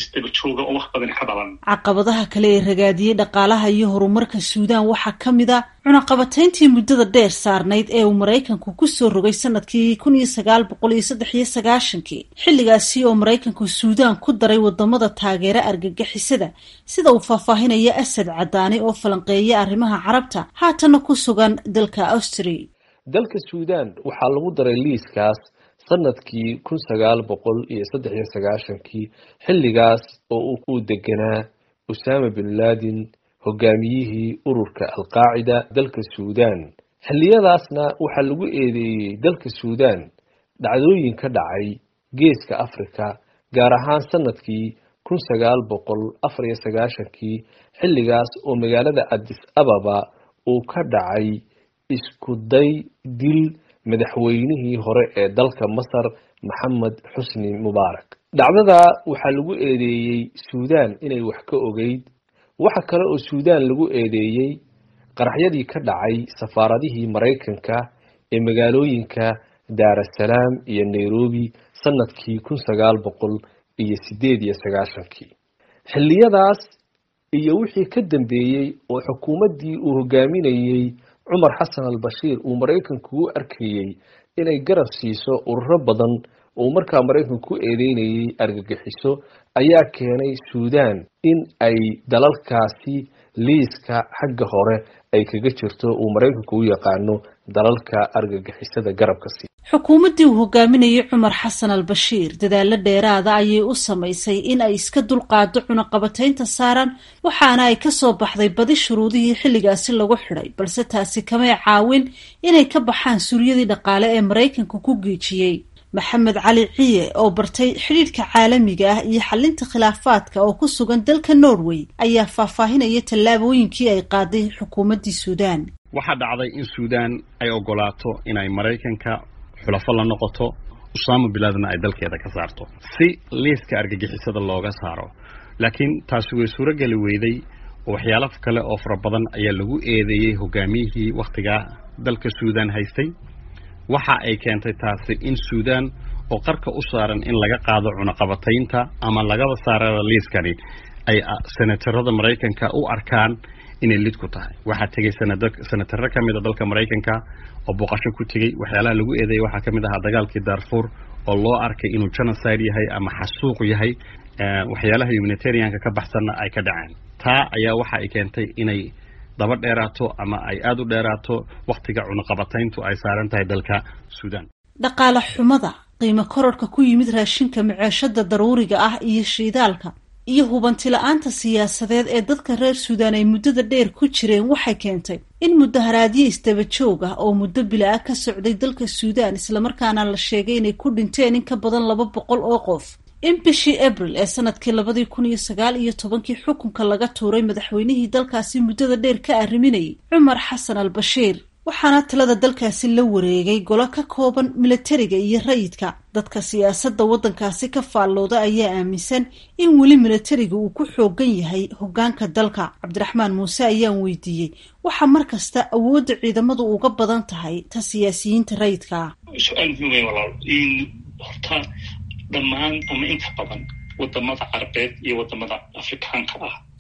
caqabadaha kale ee ragaadiyey dhaqaalaha iyo horumarka suudaan waxaa ka mid a cunaqabatayntii muddada dheer saarnayd ee uu maraykanku kusoo rogay sanadkii kun iyo sagaal boqol iyo saddex iyo sagaashankii xilligaasi oo maraykanku suudaan ku daray wadamada taageera argagixisada sida uu faahfaahinaya asad cadaani oo falanqeeya arrimaha carabta haatana ku sugan dalka austria dalka suudaan waxaa lagu daray liiskaas sanadkii kun sagaal boqol iyo saddex iyo sagaashankii xilligaas oo uu ku deganaa usaama bin laadin hogaamiyihii ururka alqaacida dalka suudaan xilliyadaasna waxaa lagu eedeeyey dalka suudaan dhacdooyin ka dhacay geeska africa gaar ahaan sanadkii kun sagaal boqol afar iyo sagaashankii xilligaas oo magaalada adis ababa uu ka dhacay isku day dil madaxweynihii hore ee dalka masar maxamed xusni mubaarak dhacdada waxaa lagu eedeeyey suudaan inay wax ka ogeyd waxa kale oo suudaan lagu eedeeyey qaraxyadii ka dhacay safaaradihii maraykanka ee magaalooyinka daarasalaam iyo nairobi sanadkii kun sagaal boqol iyo sideed iyo sagaashankii xilliyadaas iyo wixii ka dambeeyey oo xukuumaddii uu hogaaminayey cumar xasan al bashiir uu maraykanku u arkayey inay garab siiso ururo badan uu markaa maraykanku ku eedeynayay argagixiso ayaa keenay suudaan in ay dalalkaasi liiska xagga hore ay kaga jirto uu maraykanku u yaqaano dalalka argagixisada garabka sii xukuumaddii uu hogaaminayay cumar xasan al bashiir dadaalo dheeraada ayay u samaysay in ay iska dulqaado cunaqabataynta saaran waxaana ay kasoo baxday badi shuruudihii xilligaasi lagu xidhay balse taasi kamay caawin inay ka baxaan suryadii dhaqaale ee maraykanka ku geejiyey maxamed cali ciye oo bartay xidhiidhka caalamiga ah iyo xalinta khilaafaadka oo ku sugan dalka norway ayaa faahfaahinaya tallaabooyinkii ay qaaday xukuumaddii suudaan waxaa dhacday in suudaan ay ogolaato inay maraykanka xulafo la noqoto usaama bilaadna ay dalkeeda ka saarto si liiska argagixisada looga saaro laakiin taasi way suurogeli weyday oo waxyaalo kale oo fara badan ayaa lagu eedeeyey hogaamiyihii wakhtigaa dalka suudaan haystay waxa ay keentay taasi in suudaan oo qarka u saaran in laga qaado cunaqabataynta ama lagaba saarada liiskani ay senatarada maraykanka u arkaan inay lid ku tahay waxaa tegay senataro ka mid a dalka maraykanka oo booqasho ku tegey waxyaalaha lagu eedeeyay waxaa ka mid ahaa dagaalkii darfur oo loo arkay inuu genocide yahay ama xasuuq yahay waxyaalaha humanitarianka ka baxsanna ay ka dhaceen taa ayaa waxa ay keentay inay daba dheeraato ama ay aada u dheeraato wakhtiga cunaqabatayntu ay saaran tahay dalka suudaan dhaqaale xumada qiimo kororhka ku yimid raashinka maceeshada daruuriga ah iyo shiidaalka iyo hubanti la-aanta siyaasadeed ee dadka reer suudaan ay muddada dheer ku jireen waxay keentay in mudaharaadyo isdaba joog ah oo muddo bila-a ka socday dalka suudaan islamarkaana la sheegay inay ku dhinteen in ka badan laba boqol oo qof in bishii abril ee sanadkii labadii kun iyo sagaal iyo tobankii xukunka laga tuuray madaxweynihii dalkaasi muddada dheer ka arriminayay cumar xasan al bashiir waxaana talada dalkaasi la wareegay golo ka kooban milatariga iyo rayidka dadka siyaasadda waddankaasi ka faallooda ayaa aaminsan in weli milatariga uu ku xoogan yahay hoggaanka dalka cabdiraxmaan muuse ayaan weydiiyey waxaa mar kasta awoodda ciidamadu uga badan tahay ta siyaasiyiinta rayidka ah su-aal muhiim wey walaal in horta dhammaan ama inta badan wadamada carabeed iyo wadamada afrikaanka ah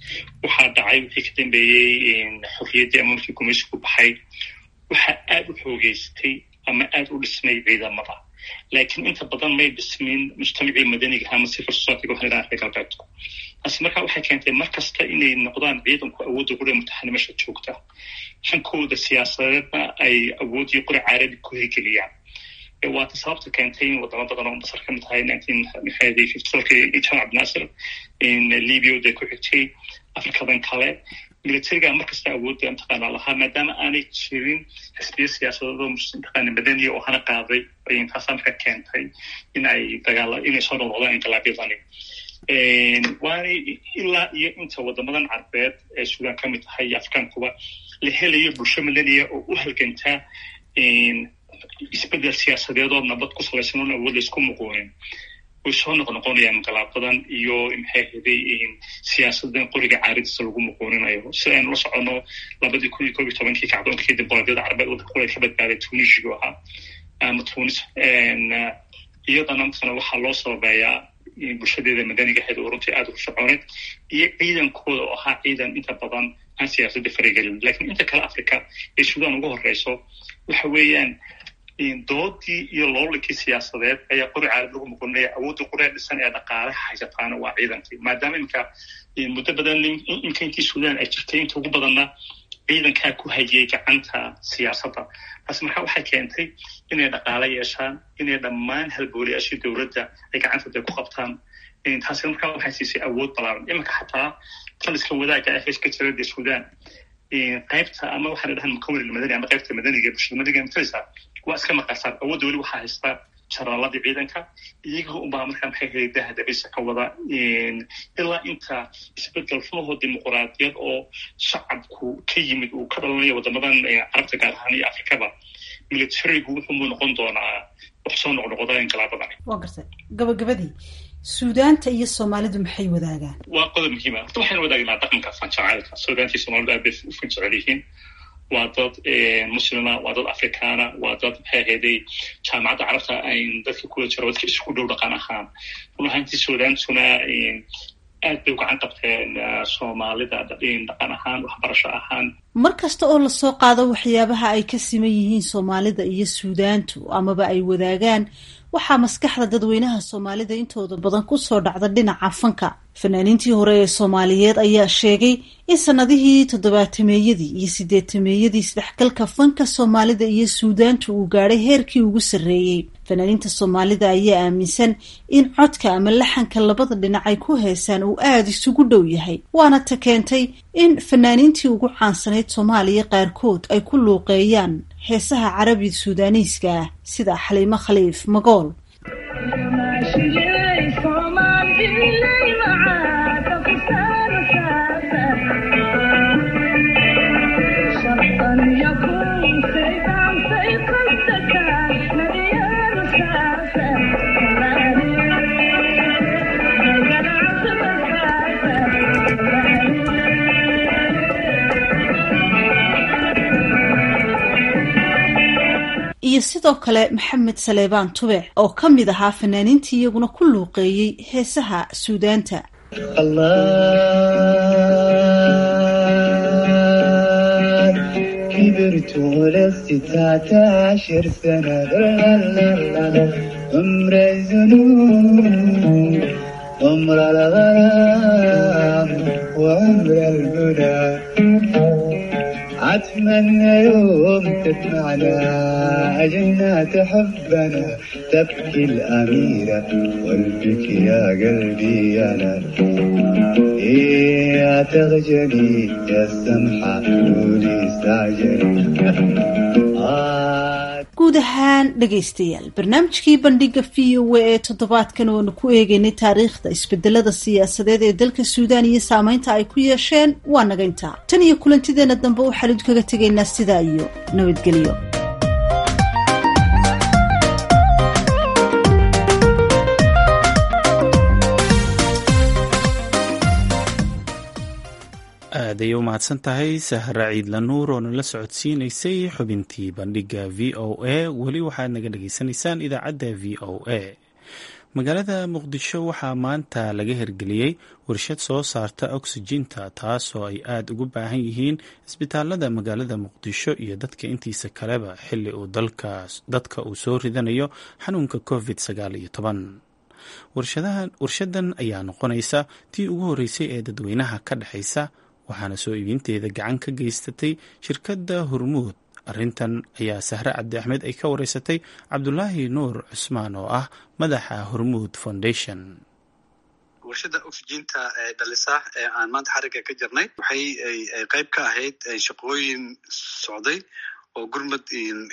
waxaa dhacay wixii ka dambeeyey xorriyaddii ama markii gumaysigu baxay waxaa aada u xoogeystay ama aada u dhismay ciidamada laakiin inta badan may dhismin mujtamacii madaniga ama civil society waxaan idhaha reer galbeedku taasi marka waxay keentay mar kasta inay noqdaan ciidanku awoodda qura mutaxanimasha joogta hankooda siyaasadeedna ay awooddii qura caaradi ku hirgeliyaan waata sababta keentay in wadamo badan oo masar ka mid ahay jamac abdinaasir libia day ku xigtay afrikadan kale militariga markasta awoodda mataqaana lahaa maadaama aanay jirin xisbiya siyaasadeedoo mataqaana madaniya oo hana qaaday taasaa marka keentay in ay dagaala inay soo noqnoqdaan inqilaabyadani waanay ilaa iyo inta wadamadan carbeed ee suudaan ka mid tahay iyo afrikaankuba la helayo bulsho madaniya oo u halgantaa isbedel siyaasadeed oo nabad ku salaysan oon awood laysku muquunin way soo noqnoqonayaan inqilaabadan iyo maxay haday siyaasadan qoriga caaridiisa lagu muquuninayo si aynu la socono labadii kun iyo koob iyo tobankii kacdoonkii dimuqraadiyada carbeed waddanka quleed ka badbaaday tunisigu ahaa ama tunis iyadana matana waxaa loo sababeeyaa bulshadeeda madaniga ahayd oo runtii aada u soconeed iyo ciidankooda oo ahaa ciidan inta badan aan siyaasadda faragelin lakiin inta kale africa ee suudaan ugu horeyso waxa weeyaan doodii iyo loolankii siyaasadeed ayaa qori caalad lagu muqoninaya awoodda qoree dhisan ee dhaqaalaha haysataana waa ciidankii maadaama iminka muddo badan inka intii suudaan ay jirtay inta ugu badanna ciidankaa ku hayay gacanta siyaasadda taasi marka waxay keentay inay dhaqaalo yeeshaan inay dhammaan halbooliyaashii dowladda ay gacantooda ku qabtaan taasina markaa waxay siisay awood balaaran iminka xataa taliska wadaagga ah heeska jirada suudaan qaybta ama waxaan dhahan mukawir madani ama qaybta madaniga bulshada madaniga matalisa waa iska maqasaan awoodda weli waxaa haysta jaraaladii ciidanka iyaga unbaa markaa maxay helay daha dabisa ka wada ilaa inta isbedel runahoo dimuquraadiyad oo shacabku ka yimid uu ka dhalanayo wadamadan carabta gaar ahaan iyo afrikaba militarigu wuxuumuu noqon doonaa wax soo noqnoqda inqilaabadani waa gartay gabagabadii suudaanta iyo soomaalidu maxay wadaagaan waa qodob muhiima horta waxaynu wadaagnaa dhaqanka fanjacaylka suudaanta iyo soomalidu aad bay u fanjecel yihiin waa dad muslima waa dad afrikaana waa dad maxay ahayday jaamacadda carabta ayn dadka kula jiro dadka isku dhow dhaqan ahaan run ahaantii suudaantuna aad bay u gacan qabteen soomaalida dhaqan ahaan waxbarasho ahaan mar kasta oo lasoo qaado waxyaabaha ay ka siman yihiin soomaalida iyo suudaantu amaba ay wadaagaan waxaa maskaxda dadweynaha soomaalida intooda badan kusoo dhacda dhinaca fanka fanaaniintii hore ee soomaaliyeed ayaa sheegay in sanadihii toddobaatameeyadii iyo sideetameeyadii isdhexgalka fanka soomaalida iyo suudaantu uu gaadhay heerkii ugu sarreeyey fanaaniinta soomaalida ayaa aaminsan in codka ama laxanka labada dhinac ay ku heesaan uu aada isugu dhow yahay waana ta keentay in fanaaniintii ugu caansanayd soomaaliya qaarkood ay ku luuqeeyaan heesaha carabi suudaaniiska ah sida xaliimo khaliif magool iyo sidoo kale maxamed saleebaan tubec oo ka mid ahaa fanaaniintii iyaguna ku luuqeeyey heesaha suudaanta أتمنى يوم تسمعنا جنات حبنا تبكي الأميرة والبك يا قلبي أنا يا تغجلي يا السمحة قولي استعجلي guud ahaan dhegaystayaal barnaamijkii bandhiga v o a ee toddobaadkan oonu ku eegeynay taariikhda isbedelada siyaasadeed ee dalka suudaan iyo saameynta ay ku yeesheen waa naga intaa tan iyo kulantideena dambe waxaan idinkaga tegaynaa sidaa iyo nabadgelyo aaday u mahadsan tahay sahra ciidla nuur oo nala socodsiinaysay xubintii bandhiga v o a weli waxaad naga dhagaysanaysaan idaacadda v o a magaalada muqdisho waxaa maanta laga hirgeliyey warshad soo saarta oksijiinta taasoo ay aada ugu baahan yihiin isbitaalada magaalada muqdisho iyo dadka intiisa kaleba xili uu dadka uu soo ridanayo xanuunka covid sagaal iyo toban warshadan ayaa noqonaysa tii ugu horreysay ee dadweynaha ka dhexaysa waxaana soo iibinteeda gacan ka geysatay shirkadda hormuud arrintan ayaa sahre cabdi axmed ay ka wareysatay cabdulaahi nuur cusmaan oo ah madaxa hormuud foundation warshada oxyginta ee dhalisa ee aan maanta xarigga ka jirnay waxay qayb ka ahayd shaqooyin socday oo gurmud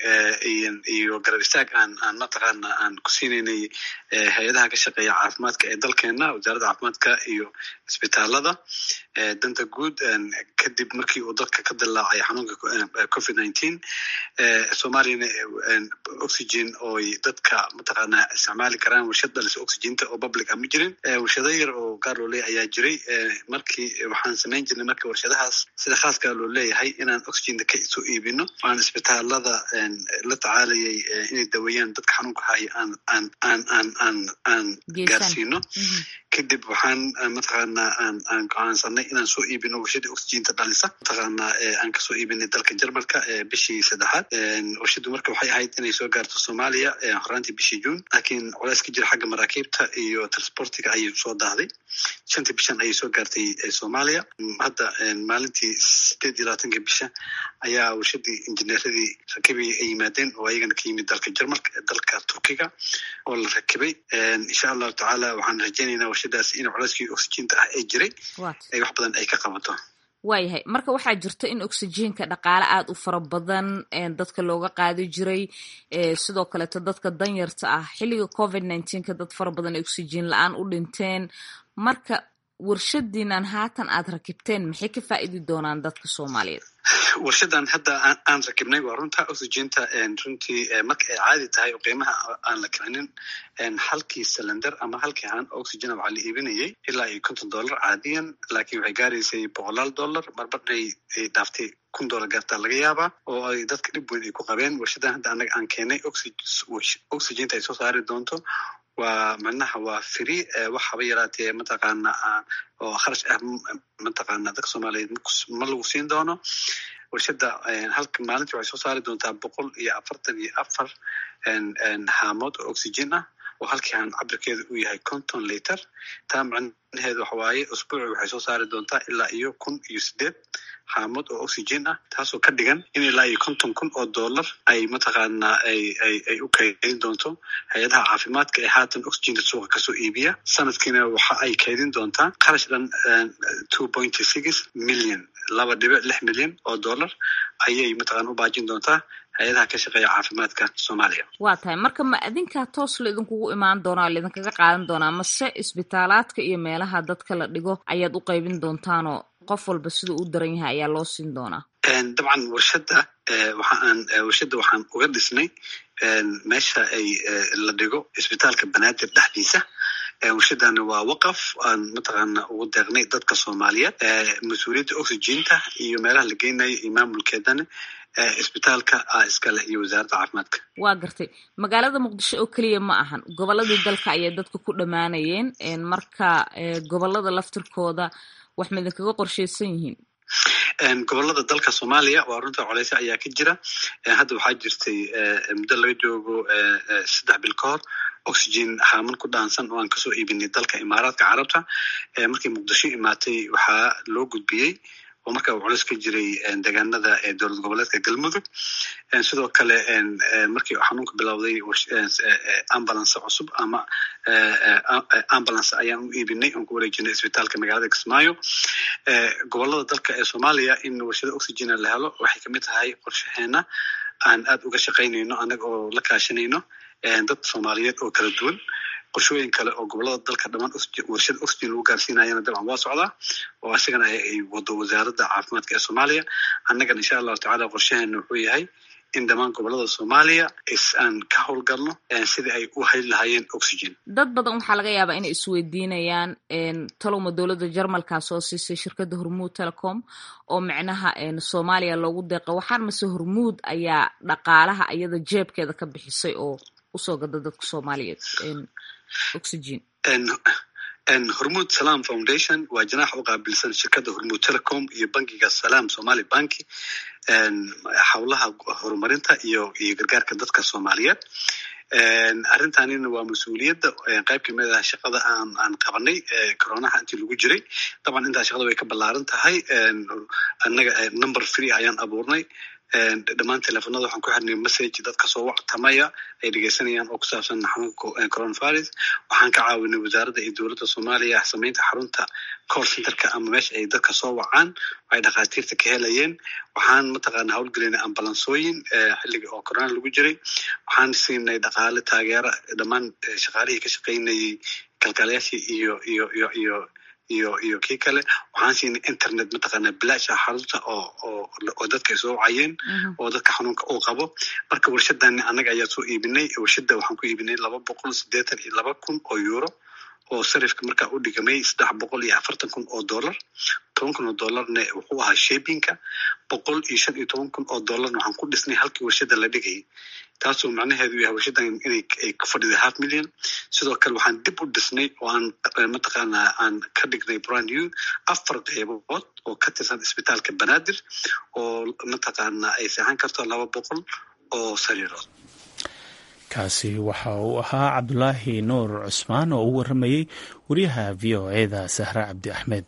iyo garab istaag aan aan mataqaana aan ku siinaynay hay-adaha ka shaqeeya caafimaadka ee dalkeena wasaaradda caafimaadka iyo isbitaalada danta guud kadib markii uu dadka ka dilaacay xanuunka covid nineteen soomaaliyana oxygen ooy dadka mataqaana isticmaali karaan warshad dhalisa oxyginta oo public ah ma jirin warshado yar oo gaar loo leeyahay ayaa jiray markii waxaan samayn jirnay marka warshadahaas sida khaaska loo leeyahay inaan oxyginta ka soo iibino aan isbitaalada la tacaalayay inay daweeyaan dadka xanuunka haya aan aan aan aan aan aan gaarsiino kadib waxaan mataqaana aan aan go'aansanay inaan soo iibino warshadii oxyginta dhalisa mataqaana aan kasoo iibinay dalka jarmalka bishii saddexaad warshadu marka waxay ahayd inay soo gaarto soomaaliya horaantii bishii juun laakiin culays ka jira xagga maraakiibta iyo transportiga ayay soo daahday shantii bishan ayay soo gaartay soomaaliya hadda maalintii sideed iyo labaatanka bisha ayaa warshadii injineeradii rakibay ay yimaadeen oo ayagana ka yimid dalka jarmalka dalka turkiga oo la rakibay insha allahu tacaala waxaan rajaynaynaa warshadaas in culeyskii oxyginta ah ee jiray ay wax badan ay ka qabato waayahay marka waxaa jirta in oxyjiinka dhaqaale aada u fara badan dadka looga qaadi jiray sidoo kaleeto dadka danyarta ah xilliga covid nineteenka dad fara badan ee oxyjiin la-aan u dhinteen marka warshadiinan haatan aad rakibteen maxay ka faa'idi doonaan dadka soomaaliyeed warshadan hadda aan rakibnay waa runta oxyginta runtii marka ay caadi tahay oo qiimaha aan la kicinin halkii cylinder ama halkii haan oxygena waxaa la iibinayay ilaa iyo konton dollar caadiyan laakiin waxay gaaraysay boqolaal dollar marmarnay dhaaftay kun dollar gaartaa laga yaabaa oo ay dadka dhib weyn ay ku qabeen warshadan hadda anaga aan keenay oxyginta ay soo saari doonto waa macnaha waa free wax haba yaraatee mataqaana oo kharash ah mataqaana dadka soomaaliyeed ma lagu siin doono warshada halka maalintii waxay soo saari doontaa boqol iyo afartan iyo afar haamood oo oxygen ah oo halkii haan cabirkeedu uu yahay conton liter taa macnaheedu waxa waaye usbuuci waxay soo saari doontaa ilaa iyo kun iyo sideed haamood oo oxygen ah taasoo ka dhigan in ilaa iyo konton kun oo dollar ay mataqaana ay ay ay u kaydin doonto hay-adaha caafimaadka ee haatan oxygenta suuqa kasoo iibiya sanadkiina waxa ay kaydin doontaa kharash dhan two point six million laba dhibic lix milyan oo dollar ayay mataqana u baajin doontaa hay-adaha ka shaqeeya caafimaadka soomaaliya waa tahay marka ma idinkaa toos la idinkugu imaan doonaa o laidinkaga qaadan doonaa mase isbitaalaadka iyo meelaha dadka la dhigo ayaad u qaybin doontaanoo qof walba siduu u daran yahay ayaa loo siin doonaa dabcan warshadda waxaan warshadda waxaan uga dhisnay meesha ay la dhigo isbitaalka banaadir dhexdiisa warshadana waa waqaf aan mataqaana ugu deeqnay dadka soomaaliyeed mas-uuliyadda oxyginta iyo meelaha la geynayo iyo maamulkeedana isbitaalka ah iskale iyo wasaaradda caafimaadka waa gartay magaalada muqdisho oo keliya ma ahan gobolladii dalka ayay dadka ku dhammaanayeen marka gobollada laftirkooda wax ma idinkaga qorshaysan yihiin gobolada dalka soomaaliya waa runta coleyse ayaa ka jira hadda waxaa jirtay muddo laga joogo saddex bil ka hor oxygen haaman ku dhaansan oo aan kasoo iibinay dalka imaaraadka carabta markii muqdisho imaatay waxaa loo gudbiyey oo marka uu culeys ka jiray deegaanada dowlad goboleedka galmudug sidoo kale markii xanuunka bilowday ambulance cusub ama ambulance ayaan u iibinay oon ku wareejinay isbitaalka magaalada kismaayo gobolada dalka ee soomaaliya in warshada oxygena la helo waxay kamid tahay qorshaheena aan aad uga shaqaynayno annaga oo la kaashanayno dad soomaaliyeed oo kala duwan qorshooyin kale oo gobolada dalka dhamaan warshada oxygen lagu gaarsiinayana dabcan waa socdaa oo isagana ay wado wasaaradda caafimaadka ee soomaaliya annagana insha allahu tacala qorshaheena wuxuu yahay in dhammaan gobolada soomaaliya aan ka howlgalno sidii ay u hayli lahaayeen oxygen dad badan waxaa laga yaabaa inay isweydiinayaan talowma dowladda jarmalkaa soo siisay shirkadda hormuud telecom oo micnaha soomaaliya loogu deeqa waxaan mase hormuud ayaa dhaqaalaha iyada jeebkeeda ka bixisay oo usoo gada dadka soomaaliyeed oxygen hormuud salam foundation waa janaax u qaabilsan shirkadda hormuud telecom iyo bankiga salam somali banki howlaha horumarinta iyo iyo gargaarka dadka soomaaliyeed arrintanina waa mas-uuliyadda qayb kamid ah shaqada aan aan qabanay coronaha intii lagu jiray daban intaa shaqada way ka ballaaran tahay annaga number free ayaan abuurnay dhammaan telefonada waxaan ku xirnay message dadka soo wactamaya ay dhegeysanayaan oo ku saabsan xanuunka coronavirus waxaan ka caawinay wasaaradda iyo dowladda soomaaliya samaynta xarunta call centerka ama meesha ay dadka soo wacaan ay dhakhaatiirta ka helayeen waxaan mataqaana howlgelinay ambalansooyin xilliga oo corona lagu jiray waxaan siinay dhaqaale taageera dhammaan shaqaalihii ka shaqaynayay kalkaalayaashii iyo iyo iyo iyo iyo iyo kii kale waxaan siinay internet mataqaanaa bilaasha xarunta oo oo oo dadka ay soo wacayeen oo dadka xanuunka uu qabo marka warshadani annaga ayaa soo iibinay warshadda waxaan ku iibinay laba boqol siddeetan iyo laba kun oo euro oo sarifka markaa u dhigamay saddex boqol iyo afartan kun oo dollar toban kun oo dollarna wuxuu ahaa shebinka boqol iyo shan iyo toban kun oo dollarna waxaan ku dhisnay halkii warshadda la dhigayay taasoo macnaheedu yahay warshadan inay ay ku fadhiday half million sidoo kale waxaan dib u dhisnay oo aan mataqaanaa aan ka dhignay brand new afar qeybood oo ka tirsan isbitaalka banaadir oo mataqaanaa ay seexan karto laba boqol oo sariirood kaasi waxa uu ahaa cabdulaahi nuur cusmaan oo u waramayey wariyaha v o eda sahre cabdi axmed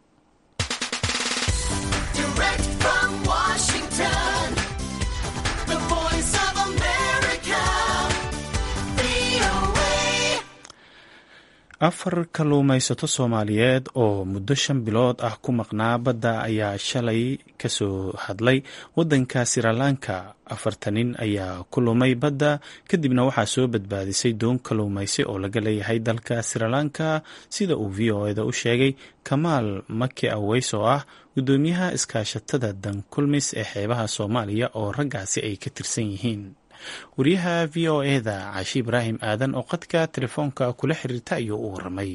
afar kalluumaysato soomaaliyeed oo muddo shan bilood ah ku maqnaa badda ayaa shalay kasoo hadlay waddanka sirilanka afarta nin ayaa ku lumay badda kadibna waxaa soo badbaadisay doon kalluumaysi oo laga leeyahay dalka sirilanka sida uu v o eda u sheegay kamaal maki aweys oo ah guddoomiyaha iskaashatada dankulmis ee xeebaha soomaaliya oo raggaasi ay ka tirsan yihiin wariyaha v o eda cashi ibraahim aadan oo qadka telefoonka kula xiriirta ayuu u waramay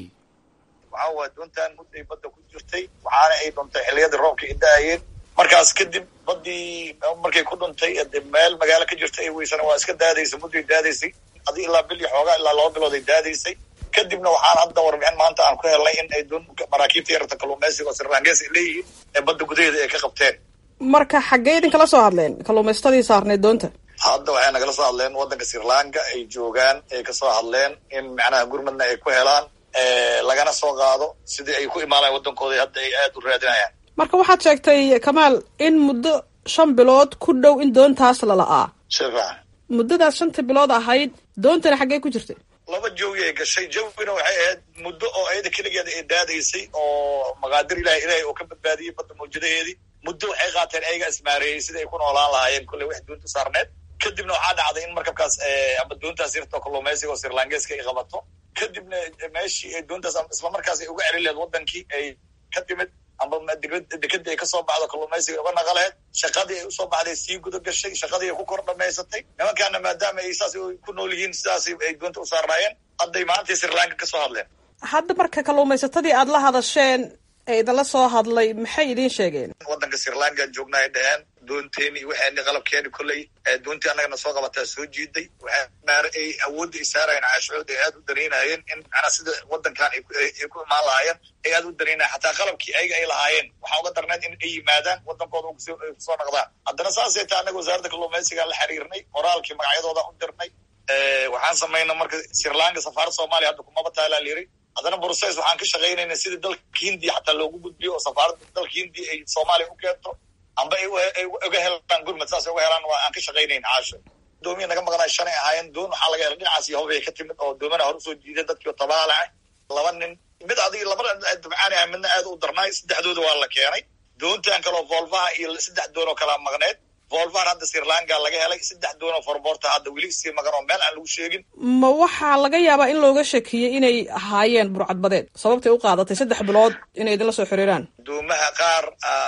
waxaa waa doontan mudday badda ku jirtay waxaana ay dhuntay xilliyadii roobka ay da-ayeen markaas kadib baddii markay ku dhuntay meel magaalo ka jirta ay weysana waa iska daadaysay mudday daadaysay adi ilaa bil iyo xoogaa ilaa laba bilood ay daadaysay kadibna waxaan hadda warbixin maanta aan ku helnay in ay doon maraakiibta yararta kalluumaysiga oo sirlangees ay leeyihiin ee badda gudaheeda ay ka qabteen marka xaggee idinkala soo hadleen kalluumaystadii saarneed doonta hadda waxay nagala soo hadleen waddanka srilanka ay joogaan ay kasoo hadleen in macnaha gurmadna ay ku helaan lagana soo qaado sidii ay ku imaanayan waddankooda hadda ay aada u raadinayaan marka waxaad sheegtay kamaal in muddo shan bilood ku dhow in doontaas la la-aa shifa muddadaas shanta bilood ahayd doontana xaggee ku jirtay laba jawi ay gashay jawina waxay ahayd muddo oo ayada keligeeda ay daadaysay oo maqaadir ilahi ilahay oo ka badbaadiyey badda mawjadaheedii muddo waxay qaateen ayaga ismaareeyey sidai ay ku noolaan lahaayeen kolley wax doonta saarneed kadibna waxaa dhacday in markabkaas ama doontaas yarto kalluumaysiga oo sirlangeska ay qabato kadibna meeshii ay doontaas isla markaas ay uga celin lehed wadankii ay ka timid amba dekadii ay kasoo baxdo kalluumaysiga uga naqaleed shaqadii ay usoo baxday sii guda gashay shaqadii ay ku kor dhamaysatay nimankaana maadaama ay saas ku nool yihiin sidaas ay doonta u saarnaayeen hadday maantay sirlanka kasoo hadleen hadda marka kalluumaysatadii aada la hadasheen ee idinla soo hadlay maxay idiin sheegeen waddanka sirlankan joogna ay dhaheen doonteeni waxaani qalabkeeni kolley doontii annagana soo qabataa soo jiiday waxaa ay awoodda ay saarayeen caashooda ay aada u danaynayeen in macnaa sida waddankan ay ku imaan lahaayeen ay aada u danaynayen xataa qalabkii ayaga ay lahaayeen waxaa uga darneed in ay yimaadaan waddankooda ay kusoo naqdaan haddana saasay taa annaga wasaaradda kalluumaysigaan la xiriirnay qoraalkii magacyadooda u dirnay waxaan samaynay marka sirlanka safaarad soomaaliya hadda kumaba taalaa layiri haddana bruces waxaan ka shaqaynayna sida dalka hindiya xataa loogu gudbiyo oo safaaradda dalka hindiya ay soomaaliya u keento amba ay uga helaan gurmad saas uga helaan waa aan ka shaqaynayn caasho doomiya naga maqnaa shanay ahaayeen doon waxaa laga helay dhinacaas yahobay ka timid oo doomana hore usoo jiideen dadkii tabaalaca laba nin mid adig laba dabcaan ah midna aad u darnaay saddexdooda waa la keenay doontan kaloo volvaha iyo saddex doon oo kalaa maqneed volvan hadda sirlanka laga helay saddex doonoo forboorta hadda weli sii maqan oo meel aan lagu sheegin ma waxaa laga yaabaa in looga shakiyey inay ahaayeen burcadbadeed sababtay u qaadatay saddex bilood inay idinla soo xiriiraan doomaha qaar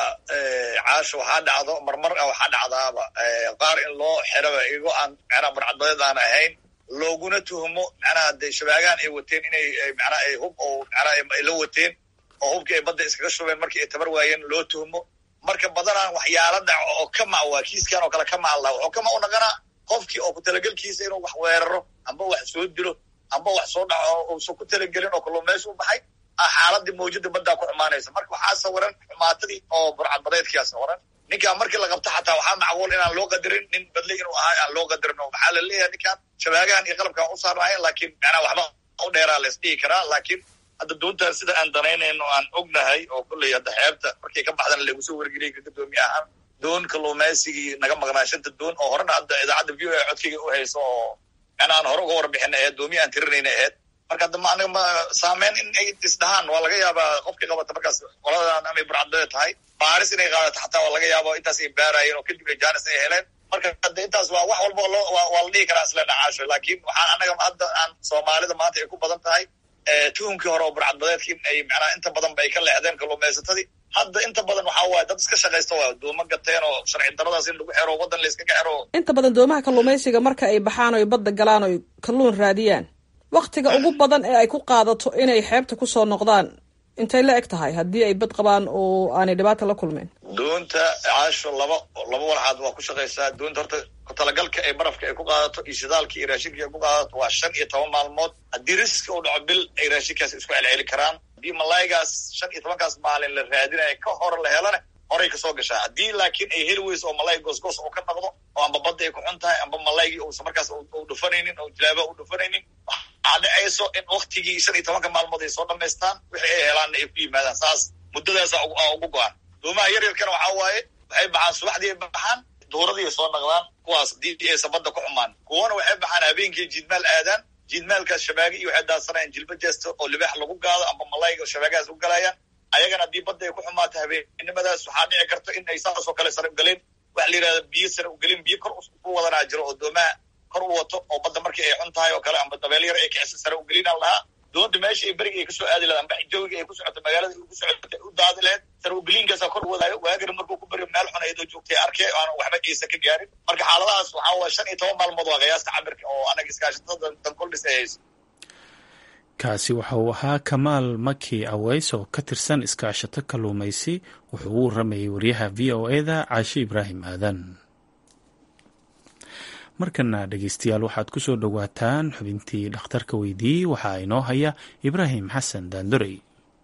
caasha waxaa dhacdo marmar a waxaa dhacdaaba qaar in loo xiraba igo aan macnaha burcadbadeed aan ahayn looguna tuhmo macnaha de shabaagaan ay wateen inay macnaha ay hub oo macnaha ay la wateen oo hubkii ay badda iskaga shubeen markii ay tabar waayeen loo tuhmo marka badanaan waxyaala dhaco oo ka mac waa kiiskan oo kale ka mac laha wuxuu kama u naqanaa qofkii oo ku talagelkiisa inuu wax weeraro amba wax soo dilo amba wax soo dhaco uusan ku talagelin oo kalluumaysi u baxay xaaladii mawjada baddaa ku xumaanaysa marka waxaa sawiran xumaatadii oo burcadbadeedkiyaa sawiran ninkaan markii la qabto xataa waxaa macquul inaan loo qadarin nin badle inuu ahaa aan loo qadarin oo maxaa la leeyahay ninkaan shabaagahan iyo qalabkaan u saarnaayeen laakiin macnaa waxba u dheeraa la isdhihi karaa laakiin hadda doontaan sida aan danaynayno aan ognahay oo kolley hadda xeebta markay ka baxdana lagu soo wargeliyay ka gadoomiye ahaan doon kalluumaysigii naga maqnaa shanta doon oo horena hadda idaacadda v o a codkayga u hayso oo macnaa aan hore uga warbixina aheed doomiye aan tirinayna aheyd marka hadda ma anaga ma saameyn in ay isdhahaan waa laga yaabaa qofkii qabata markaas qoladan amay burcadbade tahay baaris inay qaadato xataa waa laga yaaba intaas ay baarayeen oo kadib ay jaanis ay heleen marka hadda intaas waa wax walba loo waa la dhihi karaa isle dhacaasho laakiin waxaan anaga hadda aan soomaalida maanta ay ku badan tahay tuhunkii hore oo burcadbadeedkii ay macnaa inta badan ba ay ka leexdeen kalluumaysatadii hadda inta badan waxaa waaye dad iska shaqaysta waa dooma gateen oo sharci daradaas in lagu xero waddan la iskaga xero inta badan doomaha kalluumaysiga marka ay baxaan oy badda galaan oy kalluun raadiyaan waktiga ugu badan ee ay ku qaadato inay xeebta kusoo noqdaan intay la eg tahay haddii ay bad qabaan oo aanay dhibaata la kulmeen doonta caasho laba laba walxaad waa ku shaqaysaa doonta horta kutalagalka ay barafka ay ku qaadato iyo shidaalka iyo raashinka ay ku qaadato waa shan iyo toban maalmood haddii riski uu dhaco bil ay raashinkaas isku celceli karaan haddii malaygaas shan iyo tobankaas maalin la raadinaya ka hor la helana horay kasoo gashaa haddii laakiin ay heli weyso oo malay goosgoos uu ka noqdo oo amba badda ay ku xun tahay amba malaygii uusa markaas u dhufanaynin oo jilaaba u dhufanaynin waxaa dhacayso in waktigii shan iyo tobanka maalmood ay soo dhamaystaan wixii ay helaanna ay ku yimaadaan saas muddadaasa ugu go-an doomaha yaryarkana waxaa waaye waxay baxaan subaxdii ay baxaan duuradii ay soo naqdaan kuwaas haddii aysan badda ku xumaan kuwana waxay baxaan habeenkii jiidmaal aadaan jiidmaalkaas shabaagi iyo waxay daadsanayaan jilba jeesta oo libaax lagu gaado amba malayga shabaagahaas u galayaan ayagana haddii badda ay ku xumaato habeennimadaas waxaa dhici karta in ay saasoo kale sare ugeleen waxa la yidhahda biyo sare ugelin biyo kor u wadanaa jiro oo doomaha kor u wato oo badda markii ay xun tahay oo kale amba dabeel yar ay kicisa sare ugelinaan lahaa doonta meesha ay beriga ay kasoo aadi lahayd amba jawiga ay ku socoto magaalada ay ku socoto u daadi lahayd sare ugeliinkaasaa kor u wadaayo waagana markuu ku baryo meel xun ayadoo joogtay arkay aanan waxba iisa ka gaarin marka xaaladahaas waxaa waye shan iyo toban maalmood waa qiyaasta cabirka oo anaga iskaashatada dankoldhis ay hayso kaasi waxa uu ahaa kamaal maki aweys oo ka tirsan iskaashato kalluumaysi wuxuu u waramayay waryaha v o eda caashe ibraahim aadan markana dhegeystayaal waxaad ku soo dhowaataan xubintii dhakhtarka weydiiyey waxaa inoo haya ibraahim xasan daandorey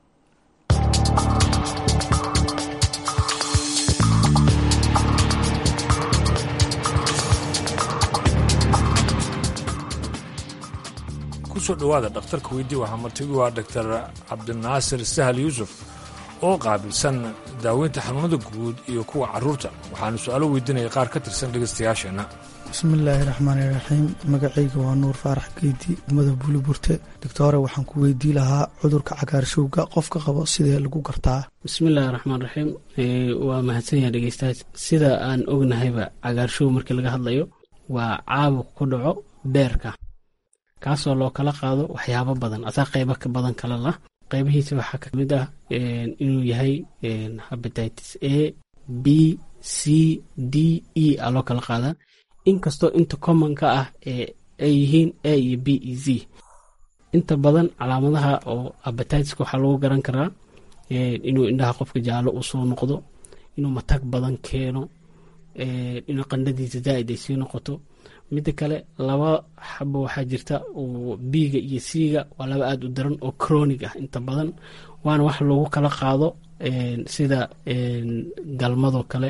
kusoo dhowaada dhakhtarka weydii waxaa martigu ah doctor cabdinaasir sahal yuusuf oo qaabilsan daaweynta xanuunada guud iyo kuwa carruurta waxaanu su-aalo weydiinaya qaar ka tirsan dhegaystayaasheenna bismillaahi raxmaani raxiim magacayga waa nuur faarax geedi umada buli burte doctore waxaan ku weydii lahaa cudurka cagaarshowga qofka qabo sidee lagu gartaa bismillaahi raxmaan raxiim waa mahadsan yaha dhegeystayaal sida aan ognahayba cagaarshow markii laga hadlayo waa caabuq ku dhaco beerka kaasoo loo kala qaado waxyaabo badan asaa qeybo ka badan kala lah qeybihiisa waxaa kamid ah inuu yahay habatitis a b c d e a loo kala qaadaa inkastoo inta commonka ah ay yihiin a iyo b e z inta badan calaamadaha oo habatiska waxaa lagu garan karaa inuu indhaha qofka jaallo uu soo noqdo inuu matag badan keeno inuu qandhadiisa zaaid ay sii noqoto midda kale laba xabo waxaa jirta oo biiga iyo siiga waa laba aada u daran oo cronig ah inta badan waana wax lagu kala qaado sida galmadoo kale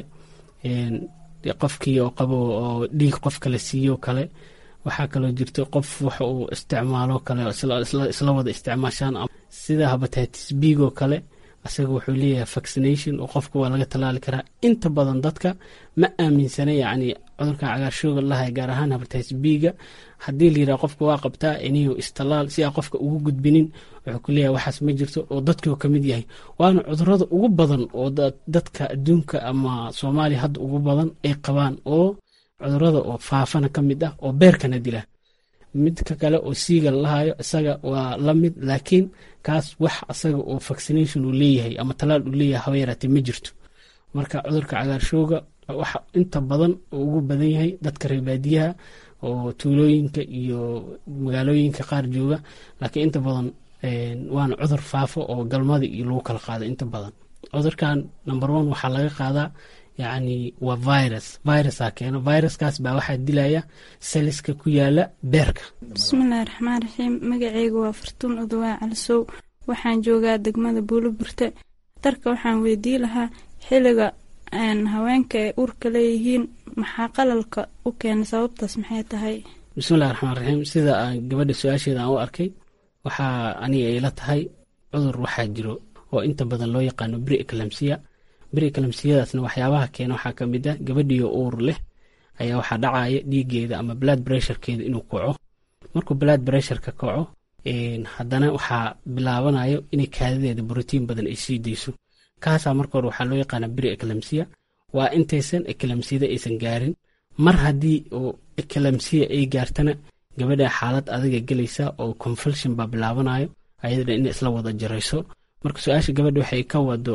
qofkii oo qabo oo dhiig qof kale siiyo kale waxaa kaloo jirta qof wax uu isticmaalo kale isla wada isticmaashaan sida habatitis biigoo kale asaga wuxuu leeyahay vaccination oo qofka waa laga tallaali karaa inta badan dadka ma aaminsana yacni cudurkan cagaarshooga lahay gaar ahaan habatitis biiga haddii la yidhaha qofka waa qabtaa iniyo istallaal si aa qofka ugu gudbinin wuxuu ku leeyahay waxaas ma jirto oo dadkii ka mid yahay waana cudurada ugu badan oo dadka adduunka ama soomaaliya hadda ugu badan ay qabaan oo cudurada oo faafana ka mid ah oo beerkana dila midka kale oo siiga lalahayo isaga waa la mid laakiin kaas wax asaga oo vaccination uu leeyahay ama talaal uu leeyahay haba yaraatee ma jirto marka cudurka cagaarshooga waxa inta badan oo ugu badan yahay dadka reebaadiyaha oo tuulooyinka iyo magaalooyinka qaar jooga laakiin inta badan waana cudur faafo oo galmada iyo lagu kala qaado inta badan cudurkan number one waxaa laga qaadaa yacni waa virus virusaa keeno viruskaas baa waxaa dilaya seliska ku yaala beerka bismillahi raxmaan raxiim magaceyga waa fartuun udawaa calisow waxaan joogaa degmada buuliburte darka waxaan weydii lahaa xiliga haweenka ay uurka leeyihiin maxaa qalalka u keena sababtaas maxay tahay bismillahi raxmaan raxiim sida aan gabadha su-aasheeda aan u arkay waxaa aniga ayla tahay cudur waxaa jiro oo inta badan loo yaqaano bri eclamsiya bri eclamsiyadaasna waxyaabaha keena waxaa ka mid ah gabadhiyo uur leh ayaa waxaa dhacaya dhiigeeda ama blood bressurekeeda inuu kaco markuu blood bressureka kaco haddana waxaa bilaabanayo inay kaadadeeda brotiin badan ay sii dayso kaasaa marka hore waxaa loo yaqaana bri eclamsiya waa intaysan eclamsiyada aysan gaarin mar haddii oo eclamsiya ay gaartana gabadha xaalad adaga gelaysa oo confulsion baa bilaabanayo ayadana in isla wada jarayso marka su-aasha gabadha waxay ka wado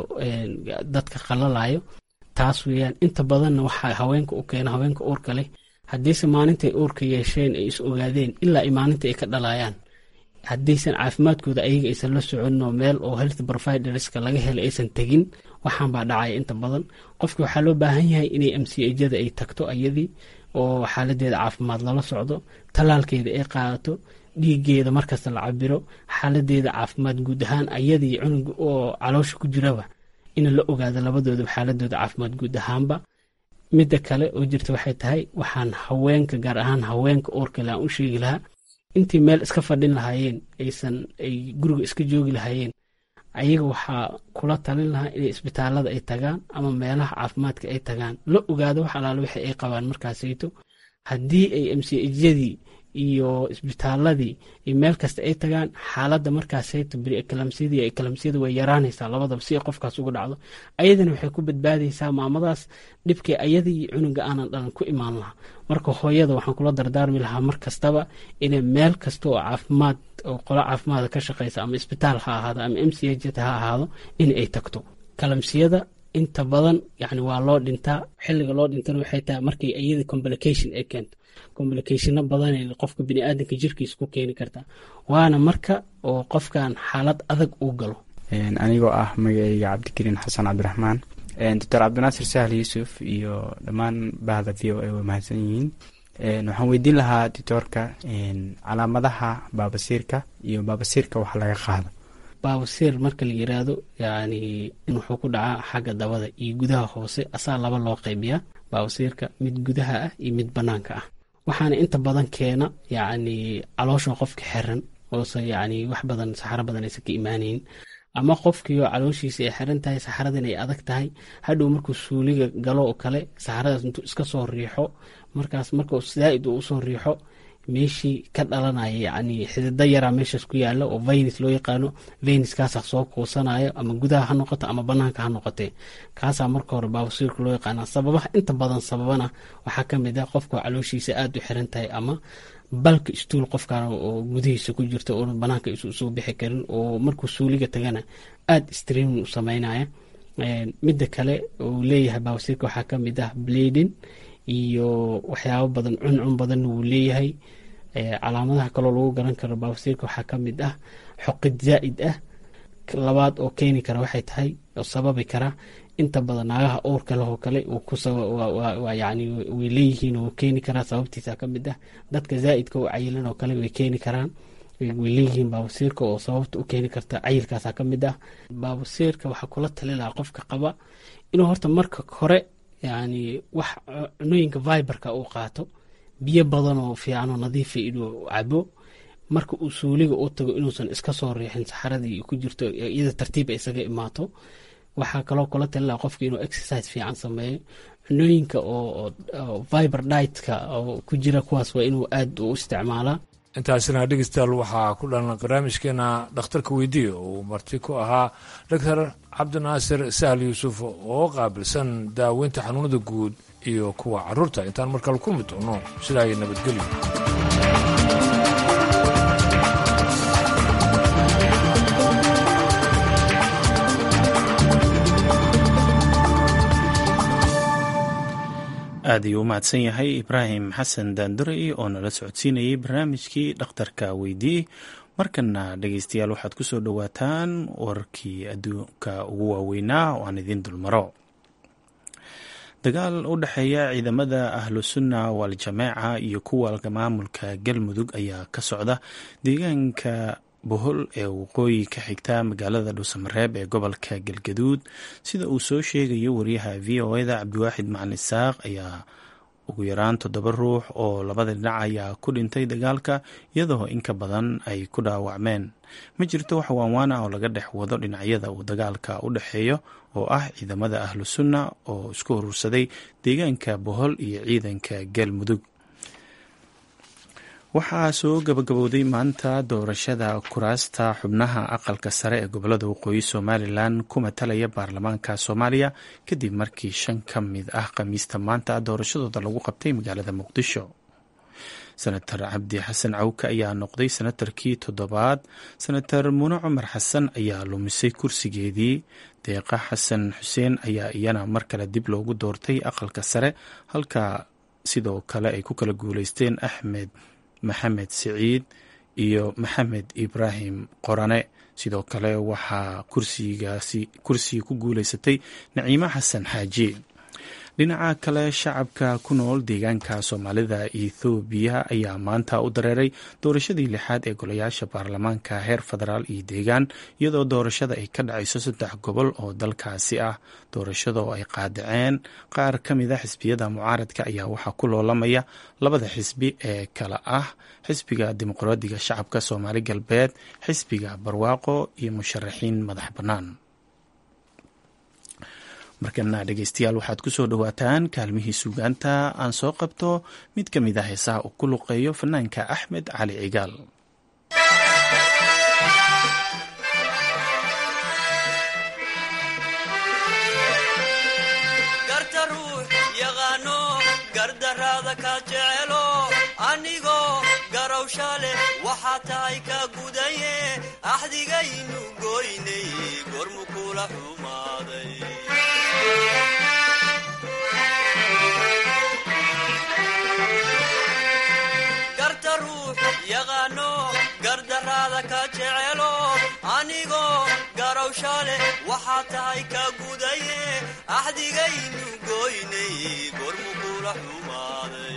dadka qalalayo taas weeyaan inta badanna waxaa haweenka u keena haweenka uurka leh haddiise maalintay uurka yeesheen ay is ogaadeen ilaa maalinta ay ka dhalayaan haddaysan caafimaadkooda ayaga aysan la soconin oo meel oo health providerska laga helay aysan tegin waxaan baa dhacaya inta badan qofki waxaa loo baahan yahay inay mcjada ay tagto ayadii oo xaaladeeda caafimaad lala socdo tallaalkeeda ay qaadato dhiigeeda markasta la cabiro xaaladeeda caafimaad guud ahaan ayadii cunuga oo caloosha ku jiraba in la ogaado labadooda xaaladooda caafimaad guud ahaanba midda kale oo jirta waxay tahay waxaan haweenka gaar ahaan haweenka uurkale aan u sheegi lahaa intii meel iska fadhin lahaayeen aysan ay guriga iska joogi lahaayeen ayaga waxaa kula talin lahaa inay isbitaalada ay tagaan ama meelaha caafimaadka ay tagaan la ogaado wax alaale wixi ay qabaan markaasayto haddii ay mcjadii iyo isbitaaladii iyo meel kasta ay tagaan xaaladda markaasayto beri ekalamsiyadii ekalamsiyada way yaraanaysaa labadaba si ay qofkaas uga dhacdo ayadana waxay ku badbaadaysaa maamadaas dhibkii ayadii iyo cunuga aanan dhalan ku imaan lahaa marka hooyada waxaan kula dardaarmi lahaa mar kastaba inay meel kasta oo caafimaad oo qolo caafimaada ka shaqaysa ama isbitaal ha ahaado ama m c h ha ahaado in ay tagto kalamsiyada inta badan yani waa loo dhintaa xiliga loo dhintana waxay tahay markay iyada complication ay keento complicationo badan qofka biniaadanka jirkiisa ku keeni kartaa waana marka oo qofkan xaalad adag uu galo anigoo ah magaceyga cabdikariin xasan cabdiraxmaan doctor cabdinaasir sahal yuusuf iyo dhammaan bahda v o a way mahadsan yihiin waxaan weydiin lahaa doctoorka calaamadaha baabasiirka iyo baabasiirka wax laga qaado baabasiir marka la yiraahdo yani in wuxuu ku dhacaa xagga dabada iyo gudaha hoose asaa laba loo qaybiyaa baabasiirka mid gudaha ah iyo mid banaanka ah waxaana inta badan keena yacni caloosha qofka xiran oose yacni wax badan saxaro badan aysan ka imaanayn ama qofkiioo calooshiisa ay xiran tahay saxaradan ay adag tahay hadhow markuu suuliga galo oo kale saxaradaas intuu iska soo riixo markaas markuu zaaid uu usoo riixo meeshii ka dhalanaya yacni xidida yaraa meeshaas ku yaala oo venus loo yaqaano venuskaasaa soo kuusanayo ama gudaha ha noqoto ama banaanka ha noqotee kaasaa marka hore baabasiirka loo yaqaana sababaha inta badan sababana waxaa ka mid ah qofka calooshiisa aada u xiran tahay ama balka istuul qofkan oo gudihiisa ku jirta oona banaanka isu soo bixi karin oo markuu suuliga tagana aada streamin u sameynaya midda kale uu leeyahay baabasiirka waxaa ka mid ah bladin iyo waxyaabo badan cuncun badan wuu leeyahay calaamadaha kaloo lagu garan karo baabasiirka waxaa ka mid ah xoqid zaa'id ah labaad oo keeni kara waxay tahay oo sababi kara inta badan naagaha uurka leh oo kale yani way leeyihiin oo keeni karaa sababtiisa ka mid ah dadka zaa'idka oo cayilan oo kale way keeni karaan way leeyihiin baabasiirka oo sababta u keeni karta cayilkaasa ka mid ah baabasiirka waxaa kula tali lahaa qofka qaba inuu horta marka hore yani wax cunooyinka viberka uu qaato biyo badan oo fiicanoo nadiifa inuu cabo marka uu suuliga u tago inuusan iska soo riixin saxaradii ku jirto iyada tartiiba isaga imaato waxaa kaloo kula talila qofka inuu exercise fiican sameeyo cunooyinka oo viber ditka oo ku jira kuwaas waa inuu aada u isticmaalaa intaasina dhegeystayaal waxaa ku dhalan barnaamijkeena dhakhtarka weydiiya uu marti ku ahaa doctor cabdinaasir sahal yuusuf oo qaabilsan daaweynta xanuunada guud iyo kuwa caruurta intaan markale kulmi doono sidaa iyo nabadgelyo aad ayuu u mahadsan yahay ibraahim xasan daandurey oo nala socodsiinayay barnaamijkii dhakhtarka weydiiyey markana dhegeystayaal waxaad ku soo dhowaataan wararkii adduunka ugu waaweynaa oo aan idiin dulmaro dagaal u dhexeeya ciidamada ahlusunna waal-jamaaca iyo kuwa maamulka galmudug ayaa ka socda deegaanka bohol ee waqooyi ka xigta magaalada dhuusamareeb ee gobolka galgaduud sida uu soo sheegayo wariyaha v o eda cabdiwaaxid macalin isaaq ayaa ugu yaraan toddoba ruux oo labada dhinac ayaa ku dhintay dagaalka iyadoo in ka badan ay ku dhaawacmeen ma jirto wax waanwaan ah oo laga dhex wado dhinacyada uu dagaalka u dhexeeyo oo ah ciidamada ahlu sunna oo isku urursaday deegaanka bohol iyo ciidanka galmudug waxaa soo gabagabowday maanta doorashada kuraasta xubnaha aqalka sare ee gobolada waqooyi somalilan ku matalaya baarlamaanka soomaaliya kadib markii shan ka mid ah khamiista maanta doorashadooda lagu qabtay magaalada muqdisho senator cabdi xasan cawke ayaa noqday senatarkii toddobaad senator mune cumar xasan ayaa lumisay kursigeedii deeqa xasan xuseen ayaa iyana mar kale dib loogu doortay aqalka sare halka sidoo kale ay ku kala guuleysteen axmed maxamed siciid iyo maxamed ibraahim qorane sidoo kale waxaa kursigaasi kursiga ku guuleysatay naciimo xasan xaaji dhinaca kale shacabka ku nool deegaanka soomaalida ethoobiya ayaa maanta u dareeray doorashadii lixaad ee golayaasha baarlamaanka heer federaal iyo deegaan iyadoo doorashada ay ka dhacayso saddex gobol oo dalkaasi ah doorashada oo ay qaadaceen qaar ka mid a xisbiyada mucaaradka ayaa waxaa ku loolamaya labada xisbi ee kale ah xisbiga dimuqraadiga shacabka soomaali galbeed xisbiga barwaaqo iyo musharaxiin madax bannaan markana dhegeystayaal waxaad ku soo dhowaataan kaalmihii suugaanta aan soo qabto mid ka mid ah heesaha uu ku luqeeyo fanaanka axmed cali cigaal garta ruux yaqaano gardaraada ka jecelo anigoo garowsha leh waxaa tahay ka gudaye axdigaynu goynay gormu kula xumaaday garta ruux yaqaano gardaraada ka jecelo anigoo garowsha leh waxaa tahay ka gudaye axdigaynu goynay gormu kula xumaaday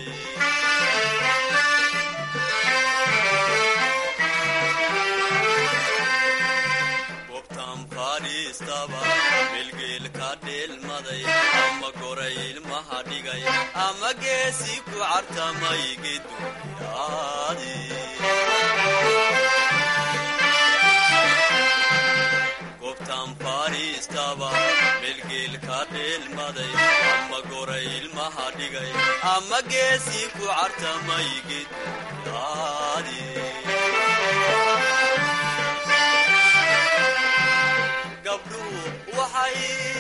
gobtan fadhiistaba bilgeel ka dheelmaday ama goray ilmaha dhigay ama geesi ku cartamay geduyaadi gobtan fadhiistaba bilgeel ka dheelmaday ama goray ilmaha dhigay ama geesi ku cartamay geduyaadi gabdhuhu waxay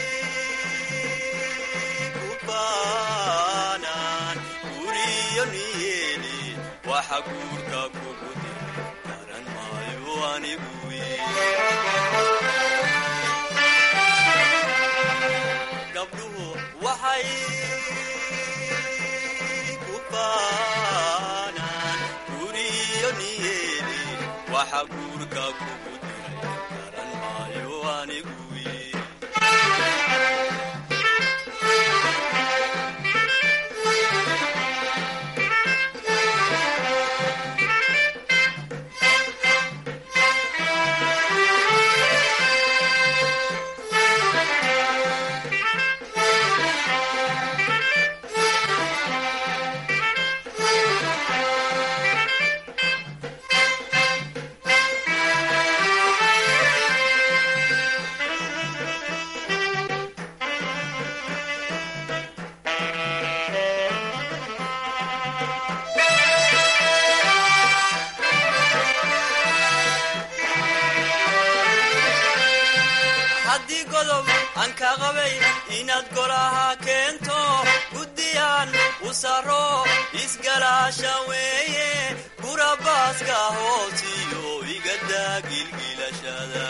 ku baanaan guriyo niyeeli waxa guurka kugu diray garan maayo anigu gabdhuhu waxay ku baanaan guriyo niyeeli waxa guurka kugu diray garan maayo anigu haddii godob aan ka qabay inaad golaha keento guddiyaan u saro isgalaasha weeye gurabaaska hoosiyo igadaa gilgilashada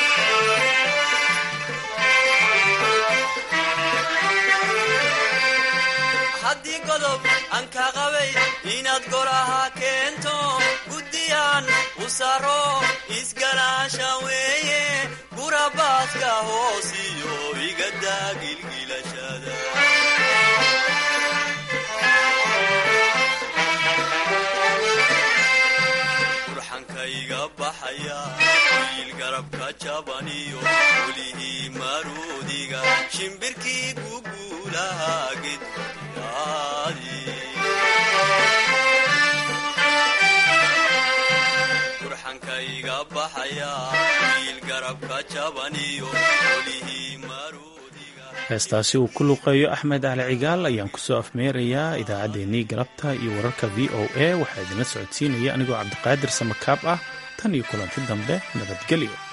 haddii godob aan ka qabay inaad golaha keento guddiyaan u saro isgalaasha weeye gurabaaska hoosiyo igadaa gilgilashada baxaya wiil garabka jabaniyo welihii maruudiga shimbirkii guguulaha gedyaadi burxankayga baxaya wiil garabka jabaniyo welihii heestaasi uu ku luqeeyo axmed cali cigaal ayaan kusoo afmeerayaa idaacaddeenii galabta iyo wararka v o a waxaa idinla socodsiinaya anigoo cabdiqaadir samakaab ah tan iyo kulanti dambe nabadgelyo